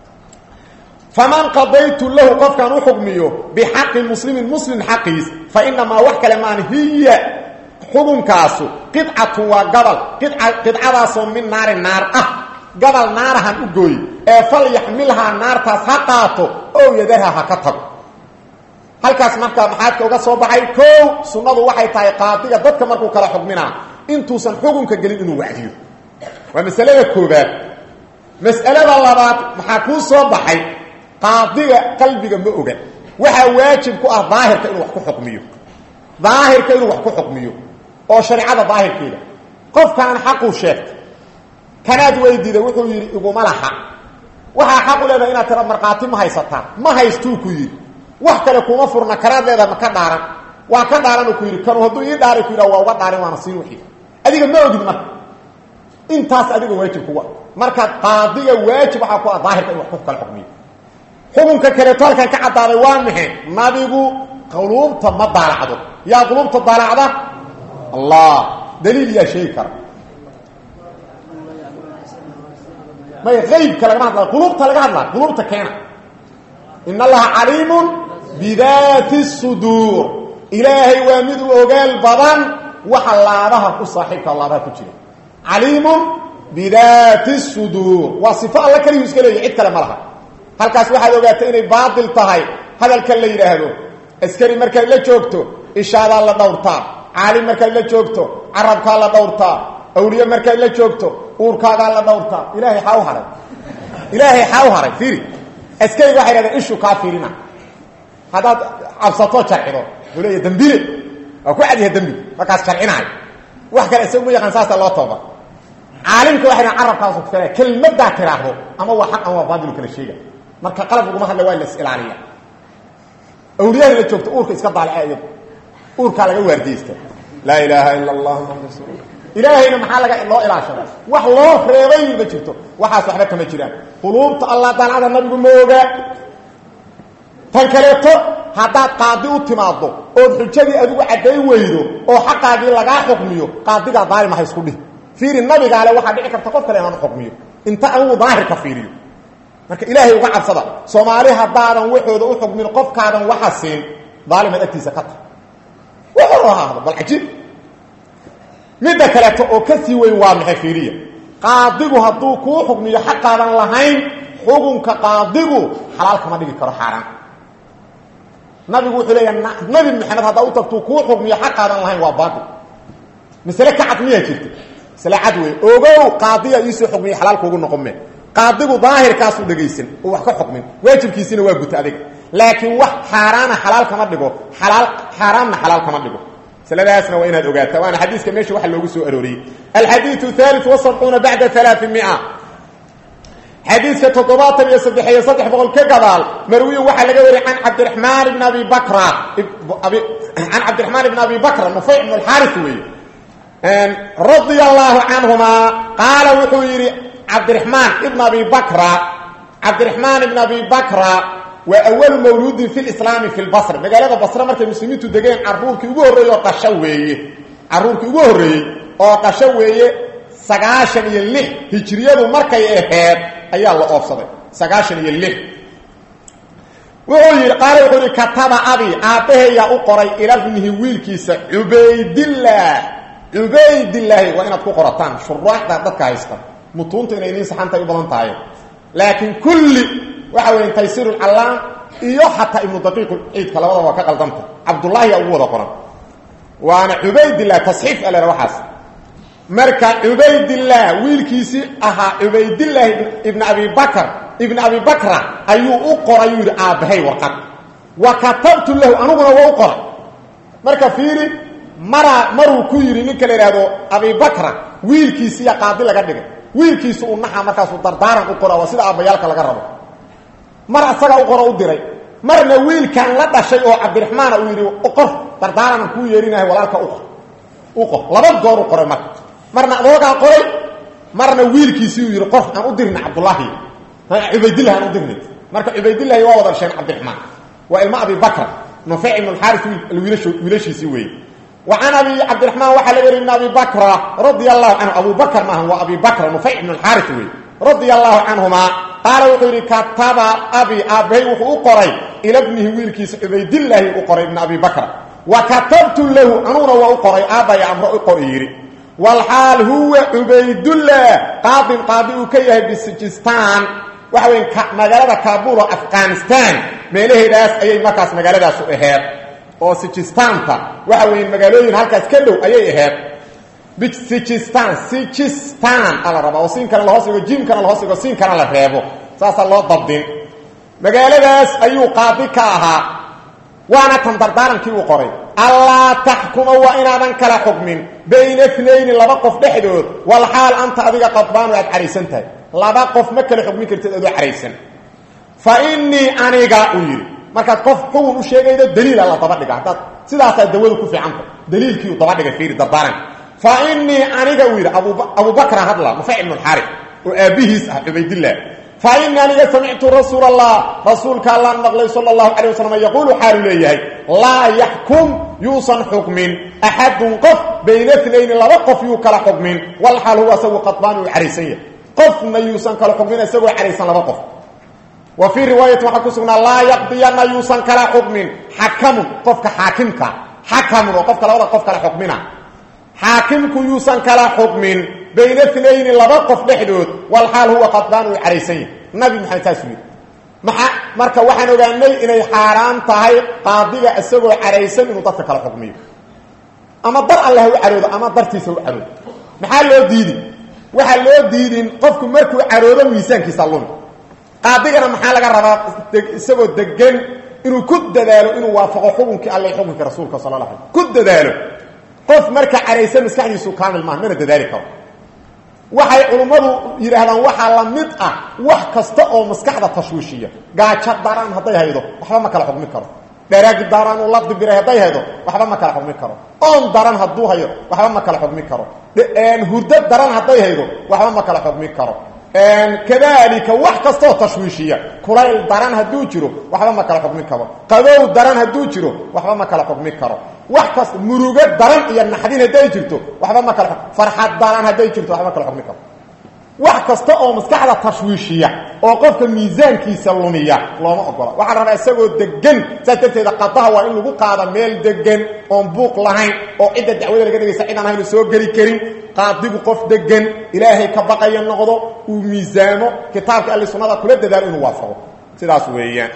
faman qadaytu lahu qofkaan u xukmiyo bixaqi muslimin muslim xaqiis fa inamaa wax kale maan hiya xukunkaasu qidcatun waa gabal qidcadaasoo min naari naar ah gabal naarahan u gooy ee fal yaxmilhaa naartaas ha qaato ow yadarha ha ka tago halkaas markaa maxaadka uga soo baxay kow sunnadu waxay tahay qaadiga dadka markuu kala xukminaa intuusan xukunka gelin inuu wacdiyo waa masalada koobaad mas'alada labaad maxaa kuu soo baxay qaadiga qalbiga ma oga waxaa waajib ku ah daahirka inuu wax ku xukmiyo daahirka inuu wax ku xukmiyo oo shareecada daahirkeeda qofkaan xaquu sheegtay kanaad weydiida wuxuu yidhi iguma laha waxaa xaq u leedahay inaad tira markhaati ma haysataa ma haystuu ku yidhi wax kale kuma furna kanaad leedahay ma ka dhaaran waa ka dhaaran ku yidhi kanu hadduu ii dhaaray ku yidhah waa uga dhaarin waana siin wixii adiga ma ogid marka intaas adiga waajib kuga marka qaadiga waajib waxaa ku ah daahirka in wax ku kala xukmiyo xukunka kaleeto halkan ka caddaaday waa maxe nabigu quluubta ma daalacdo yaa quluubta daalacda allah daliil yaa sheegi kara may aybka lagama hadla quluubta laga hadla quluubta keena in allaha caliimun bidaati suduur ilaahay waa mid u ogaal badan waxa laabaha ku saaxiibka laabaha ku jira caliimun bidaati suduur waa sifo alla keliyu iska leeya cid kale ma laha halkaas waxaad ogaatay inay baatil tahay hadalkan la yidhaahdo askari markaad la joogto ishaadaa la dhowrtaa caalim markaad la joogto carabkaa la dhowrtaa awliye markaad la joogto uurkaagaa la dhowrtaa ilaahay xaa u haray ilaahay xaa u haray fiiri askariga waxay dhahdeen ishu kaa fiirina haddaad cabsato jarcido wuxuu leeya dembile waa ku cadyaha dembi markaas jarcinaayo wax kale isagu ma yaqaan saasa loo tooba caalimka waxay dhahen carabkaasu kufalaya kelmaddaa tiraahdo ama waa xaq ama waa baadilu kala sheega marka qalab laguma hadla waa las ilaaliya awliyada la joogto uurka iska daalica iyadu uurkaa laga waardiyeysta laa ilaaha ila allah muxamad rasuul ilaahayna maxaa laga loo ilaashada wax loo reebay ma jirto waxaas waxba kama jiraan quluubta allah dancada nabigu ma ogaa tan kaleeto haddaad qaadi u timaaddo ood xujadii adigu caddayn weydo oo xaqaagii lagaa xukmiyo qaadigaa daalim ha isku dhih fiiri nabigaale waxaa dhici karta qof kale inaan xukmiyo inta anigu daahirka fiiriyo marka ilaahay uga cabsada soomaali haddaadan waxooda u xukmin qofkaadan waxa siin daalimaad agtiisa ka tahay wuxuu ahaado bal cajiib midda kaleeto oo ka sii weyn waa maxay fiiriya qaadigu hadduu kuu xukmiyo xaqaadan lahayn xukunka qaadigu xalaal kama dhigi karo xaaraan nabigu wuxuu leeyahay nabi maxamed haddaa u tagtuu kuu xukmiyo xaqaadan lahayn waa baatil masale ka cad miyaa jirta masale cad wey ogow qaadiya iisoo xukmiyo xalaal kuugu noqon me qaadigu daahirkaasuu dhegaysan oo wax ka xukmin waajibkiisina waa guta adiga laakiin wax xaaraana xalaal kama dhigo xalaal xaaraamna xalaal kama dhigo masladaasna waa inaad ogaataa waana xadiiska meesha waxa loogu soo arooriyey alxadiiu haali wasabcuuna bacda alaaimia xadiiska toddobaatan iyo saddex iyo saddex boqol ka gadaal marwiyin waxaa laga wariyay an cabdiramaan ibn abi bakra can cabdiraxmaan ibn abi bakra nufayc ibn alxaaris weeye radia allaahu canhumaa qaala wuxuu yidhi cabdiraxmaan ibn abi bakra cabdiraxmaan ibn abi bakra waa awalu mawluudin fi lislaami fi lbasr magaalada basre markay muslimiintu degeen caruurkii ugu horreeyey oo qasho weeye caruurkii ugu horreeyey oo qasho weeye sagaashan iyo lix hijriyadu markay aheed ayaa la oofsaday sagaashan iyo lix wuxuu yidhi qaala wuxuu yidhi kataba abi aabbaheeyaa u qoray ilabnihi wiilkiisa cubaydillaah cubaydillaahi waa inaad ku qorataan shuraaxda dadka haysta mutuunta inay nin saxantay u badan tahay laakiin kulli waxa weya taysiir lcallaam iyo xataa ibnu daqiiq ciidka labadaba waa ka qaldanta cabdullaahiyaa ugu wada qoran waana cubaydillah tasxiif alera waxaas marka cubaydillaah wiilkiisii ahaa cubaydillaahi ibn abi bakr ibn abi bakra ayuu u qoray yuu yidhi aabbahay warqad wa katabtu lahu aniguna waa u qoray marka fiiri maraa maruu ku yidhi ninka la ihahdo abibakra wiilkiisiiya qaadi laga dhigay wiilkiisu uu naxa markaasuu dardaaran u qora waa sida aabbayaalka laga rabo mar asagaa u qoro u diray marna wiilkan la dhashay oo cabdiraxmaana uu yidhi qor dardaaranan kuu yeerinahay walaalka uqor u qor laba goor u qoray marka marna adoogaa qoray marna wiilkiisii uu yidhi qor aan u dirna cabdullaahi cubaydillah aan u dirna marka cubaydillahi waa wada dhasheen cabdiraxmaan waa ilmo abi bakra nufeyc ibn alxaaris wiilashiisii weeye وعن أبي عبد الرحمن وحل غير من أبي بكر رضي الله عنه أبو بكر ما هو أبي بكر نفيع بن الحارث رضي الله عنهما قال وحيري كتب أبي أبي وقري إلى ابنه ويلكيس عبيد الله وقري ابن أبي بكر وكتبت له أنونا وقري أبي أمر قريري والحال هو عبيد الله قاضي قاضي كيه بسجستان وحوين مجالة كابول أفغانستان ميله داس أي مكاس مجالة داس أهير oo sijistaanta waxa weeye magaalooyin halkaas ka dhow ayay ahayd sijistan sijistan ala rabaa oo siinkana lahoos dhigo jimkana lahoos dhigo siinkana la reebo saasaa loo dabdin magaaladaas ayuu qaadi ka ahaa waana tan dardaarankii uu qoray allaa taxkuma waa inaadan kala xukmin bayna nayni laba qof dhexdood walxaal anta adiga qadbaanu aad caraysan tahay laba qof ma kala xukmin kartid adoo caraysan fa inii aniga uu yidhi markaad qof xugun u sheegaydo daliila la daba dhiga haddaad sidaasaa dawadu ku fiicanta daliilkii uu daba dhigay fiiri dardaaran fa inii aniga uu yidhi abubakra hadla nufayc ibnu alxaari oo aabbihiis ah cubaydillah fa inii aniga samictu rasuul allah rasuulka allaan maqlay sala allahu calay wasalam yaquulu xaalu leeyahay laa yaxkum yuusan xukmin axadun qof bayna nayni laba qof yuu kala xukmin walxaal huwa isagu qadbaan uu caraysan yahay qofna yuusan kala xukmin isagoo caraysan laba qof وفي روايه waxa ku sugnaa la yaqdiyana yuusan kala xukmin xakamu qofka xaakimka xakamu qofka labada qof kala xukmina xaakimku yuusan kala xukmin bayna thnayn laba qof dhexdood wal hal huwa qadban wa araysan nabi maxamed taaswi maxa marka waxaan ogaanay inay xaaraan tahay qaadiga isagoo caraysan inuu dadka kala xukmiyo ama dar allah u caroodo ama dartiisa u caroodo maxaa loo diidi waxa loo diidin qofku markuu caroodo miisaankiisa lumi qaadigana maxaa laga rabaa isagoo degan inuu ku dadaalo inuu waafaqo xukunkii alle xukunka rasuulka sala la alay ku dadaalo qof marka caraysan maskaxdiisu kaamil maaha mana dadaali karo waxay culummadu yidhaahdaan waxaa la mid ah wax kasta oo maskaxda tashwiishiya gaajo daraan hadday haydo waxba ma kala xukmi karo dharaagi daraan uu la dibiray hadday haydo waxba ma kala xukmi karo oon daran hadduu hayo waxba ma kala xukmi karo hurdo daran hadday haydo waxba ma kala xukmi karo kadalika wax kastoo tashwiishiya kulayl daran hadduu jiro waxba ma kala xukmi karo qabow daran hadduu jiro waxba ma kala xukmi karo wax kasta murugo daran iyo naxdin hadday jirto waxba ma kala farxad daran hadday jirto waxba ma kala xukmi karo wax kasta oo maskaxda tashwiishiya oo qofka miisaankiisa lumiya looma ogola waxaa rabaa isagoo degan saas darteeda qadaha waa in lagu qaada meel degan oon buuq lahayn oo cidda dacwada laga dhegaysa cid aan ahaynu soo geli karin qaadigu qof degan ilaahay ka baqaya noqdo uu miisaamo kitaabka alle sunnada kula dadaalo inuu waafaqo sidaas weeyaan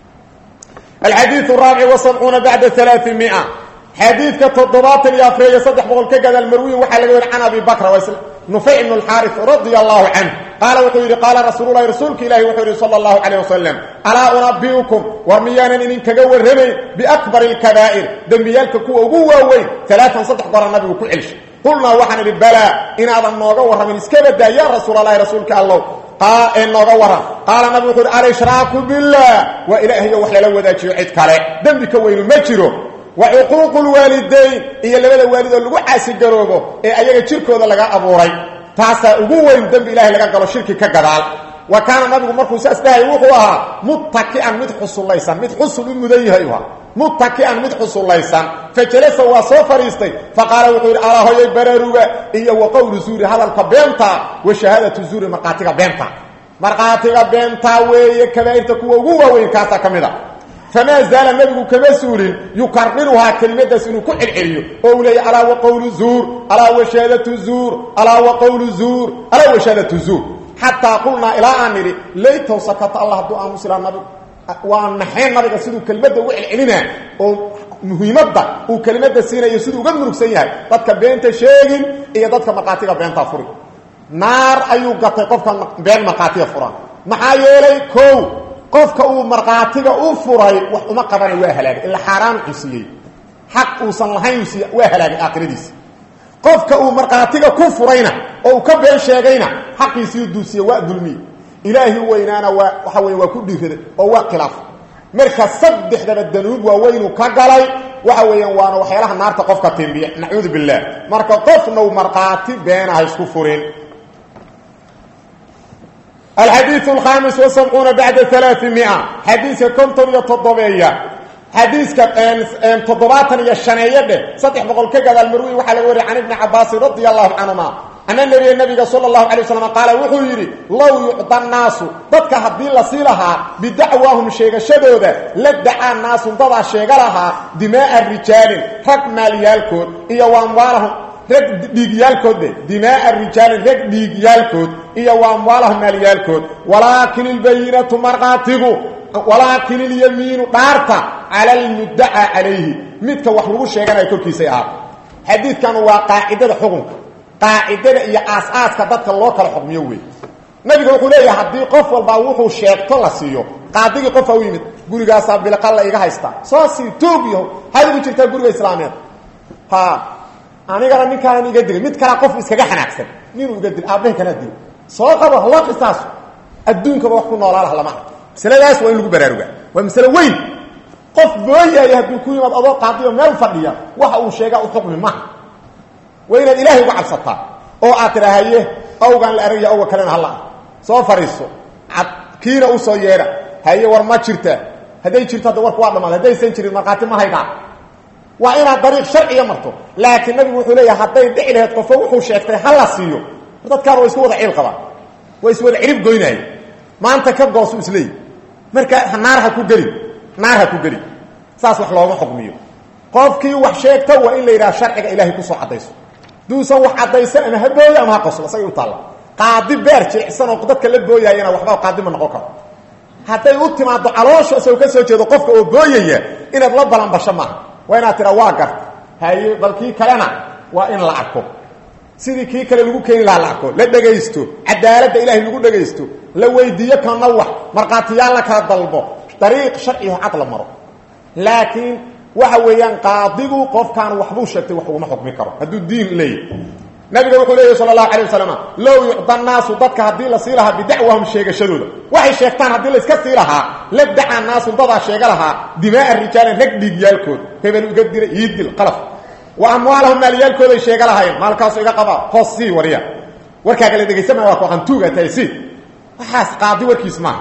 alxadiiث الraabic وسبcuuna bacda ثaلaaثiمiئة xadiidka toddobaatan iyo afreeyo saddex boqol ka gadaal marwiyin waxaa laga weri can abi bakra nufayc ibn اlxaariث radia allahu canh qaala wuxuu yidhi qaala rasuul lahi rasuulka ilahi wuxuu yidhi salى اllahu عalيه wasalam alaa unabiukum war miyaanan idinkaga warramayn biakbar اlkabaa'ir dembiyaalka kuwa ugu waaweyn alaaan saddex gora nabigu ku celshay qulnaa waxaan idhi balaa inaadan nooga warramin iska badaa ya rasuul allahi rasuulka allow ee nooga waran qaala nabigu wuxuu yidhi alshraaku biاllah waa ilaahayo wax lala wadaajiyo cid kale dembi ka weynu ma jiro wa cuquuqu lwaalidayn iyo labada waalidoo lagu caasigaroobo ee ayaga jirkooda laga abuuray taasaa ugu weyn dembi ilahay laga galo shirki ka gadaal wa kaana nabigu markuu saas dhahay wuxuu ahaa muttaki'an mid xusullaysan mid xusul u mudan yahay u ahaa muttaki'an mid xusullaysan fajalasa waa soo fadhiistay faqaala wuxuu yidhi alaa hoyay baraaruga iyo wa qowlu zuuri hadalka beenta wa shahaadatu zuuri markhaatiga beenta markhaatiga beentaa weeye kabaa'irta kuwa ugu waaweyn kaasaa ka mid a famaa zaala nabigu kama suulin yukariruhaa kelimadaas inuu ku celceliyo oo uu leeya alaa waqowlu zuur alaa washaadatu zuur alaa waqowlu zuur alaa washaadatu zuur xataa qulnaa ilaa aan nidhi laytow sakata allah hadduu aamusilaa nabigu waa naxeen nabiga siduu kelimadda ugu celcelinaa oo muhiimadda uu kelimada siinayo siduu uga murugsan yahay dadka beenta sheegin iyo dadka markhaatiga beentaa furi naar ayuu gatay qofka been markhaatiga fura maxaa yeelay kow qofka uu markhaatiga u furay wax uma qabana waa halaagay ila xaaraan uu siiyey xaq uusan lahayn siiy waa halaagay aakhiradiisa qofka uu markhaatiga ku furayna oo uu ka been sheegayna xaqiisii duusiye waa dulmiye ilaahi weynaana waa waxa wey waa ku dhiiraday oo waa khilaaf marka saddexdaba danuub waaweynuu ka galay waxa weeyaan waana waxyaalaha naarta qofka timbiya nacuudu billaah marka qofnau markhaati beena ha isku furin alxadiiu alkhamis wasabcuuna bacda alaaimia xadiiska konton iyo toddobeeya xadiiska toddobaatan iyo shaneeye dheh saddex boqol ka gadaal marwi waxaa laga wariya can ibni cabaasin radia allahu canhuma ana nebiya nabiga sala allahu alay waslam qaala wuxuu yidhi low yucda naasu dadka haddii la sii lahaa bidacwaahum sheegashadooda la dacaa naasun dadaa sheega lahaa dimaaa rijaalin rag maalyaalkood iyo waamwaalahum rag dhiigyaalkood de dimaaa rijaalin rag dhiigyaalkood iyo waamwaalahum maalyaalkood walaakin ilbayinatu markhaatigu walaakin ilyamiinu dhaarta cala almuddacaa calayhi midka wax lagu sheeganaya korkiisay ahaato xadiidkan waa qaacidada xukunka qaacidada iyo aas-aaska dadka loo kala xukmiyo wey nabiga wuxuu leeyahay haddii qof walbaa wuxuu sheegto la siiyo qaadigii qofaa u yimid gurigaasaa bilqalla iga haystaa soo sii toog yaho haad ugu jirtaa guriga islaameed ha anigana ninkaanan iga dilay mid kalaa qof iskaga xanaagsan ninuu iga dil aabbahay kanaa dil soo qabo haloo qisaaso adduunkaba wax ku noolaalah lama arko masaladaas waa in lagu baraarugaa waa masale weyn qof booyaaya hadduu ku yimaad adoo qaadiyo meel fadhiya waxa uu sheegaa u xukmi maha waa inaad ilaahay uga cabsataa oo aad tidhaahaye awgaan la aragya awga kalena hala ah soo fariiso ad kiina usoo yeedha haye war ma jirtaa hadday jirto hadda warku waa dhamaad haddaysan jirin markhaati ma haydaa waa inaad dariiq sharciya marto laakiin nabigu wuxuu leeyahay hadday dhici lahayd qofo wuxuu sheegtay ha la siiyo dadkaan waa isku wada ciil qabaan waa iswada cirib goynaayo maanta ka goosu isleeyi marka naar ha ku gelin naar ha ku gelin saas wax looma xukmiyo qofkii wax sheegta waa in la yidhaha sharciga ilaahay kusoo caddayso duusan wax caddaysan ama ha booyo ama ha qoslo isagay u taalla qaadi beer jilicsan oo dadka la booyaayana waxba qaadi ma noqon karo hadday u timaado caloosha isagoo ka soo jeedo qofka oo booyaya inaad la balanbasho maaha waa inaad tidhaa waa garta haye bal kii kalena waa in la arko sidii kii kale lagu keeni lahaa la arko la dhegaysto cadaaladda ilaahay lagu dhegaysto la weydiiyo kana wax markhaatiyaal la kala dalbo dariiq sharciho cad la maro laakiin waxa weeyaan qaadigu qofkaan waxbuu sheegtay wax uguma xukmi karo hadduu diin leeyahy nabiga wuxuu leeyahy sala allahu alay wasalam low yucda naasu dadka haddii la sii lahaa bidacwahum sheegashadooda waxay sheegtaan haddii la iska sii lahaa la dacaa naasu dadaa sheega lahaa dimaaa rijaalin rag dhiigyaalkood hebel iga dira ii dil qalaf wa amwaalahum maalyaalkooday sheega lahaayeen maalkaasu iga qabaa hoos sii wariya warkaaga la dhegaysamaya waa kuqantuuga tahay si waxaas qaadi warkiis maaha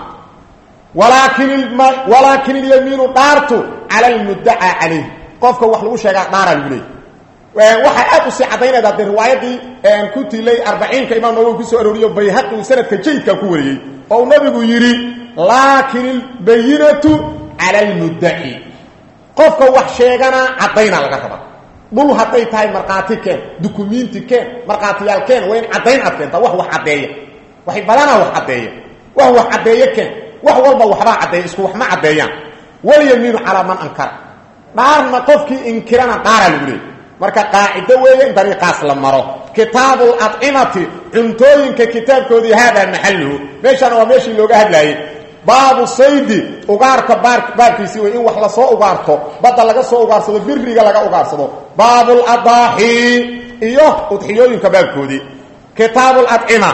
walaakin ilyamiinu dhaartu cala almuddacaa calayh qofka wax lagu sheegaa dhaaraa lagu leeyay waxaa aad u sii caddaynayda dee riwaayadii ku tilay arbaciinka imaam nawowi kusoo arooriyo bayhaqi uu sanadka jayidka ku wariyey oo uu nabigu yidhi laakin ilbayinatu cala almuddaci qofka wax sheegana caddaynaa laga rabaa dhul hadday tahay markhaati keen dukumiinti keen markhaatiyaal keen waa in caddayn aad keentaa wax wax caddeeya waxay badanaa wax caddeeya wax wax caddeeye keen wax walba waxbaa caddeeya isku wax ma caddeeyaan walyamiinu calaa man ankara dhaarna qofkii inkirana dhaaraa lagu leeyay marka qaacido weeye in dariiqaas la maro kitaabu acimati cuntooyinka kitaabkoodii haadaa maxaluhu meeshaana waa meeshii looga hadlaayey baabu saydi ugaarka baabkiisii wey in wax lasoo ugaarto badda laga soo ugaarsado biriga laga ugaarsado baabuladaaxi iyo udxiyooyinka baabkoodii kitaabu acima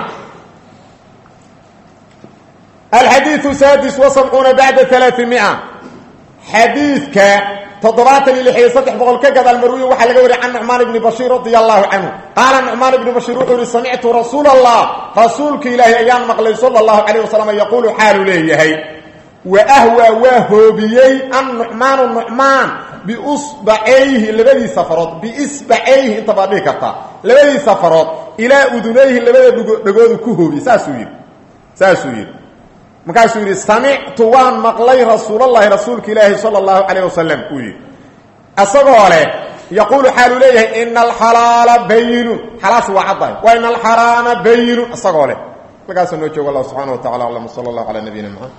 alxadiiu saadis wasabcuuna bacda alaaimia xadiidka toddobaatan iyo lixiyo saddex boqol ka gadaal marwiyin waxaa laga wariy can nucmaan ibni bashiir radia allahu canhu qaala nucmaan ibni bashiir wuxuu yihi samictu rasuula allah rasuulka ilaahi ayaan maqlay sala allahu calayh wasalam yaquulu xaalu leeyahay wa ahwaa waa hoobiyey an nucmaanu nucmaan biusbacayhi labadiisa farood biisbacayhi inta baad dhihi kartaa labadiisa farood ilaa udunayhi labada dhegoodu ku hoobiyey saasuu yidhi saasuu yidhi markaasuu yidhi samictu waan maqlay rasuulallahi rasuulka ilaahi sala allahu calayh wasalam uu yidhi isagoo leh yaquulu xaaluu leeyahay ina alxalaala bayinun xalaas waa caddahay wa ina alxaraama bayinun isagoo leh markaasuu noo joogo allah subxana wa tacala aclam sala allahu calaa nabiyina maxamed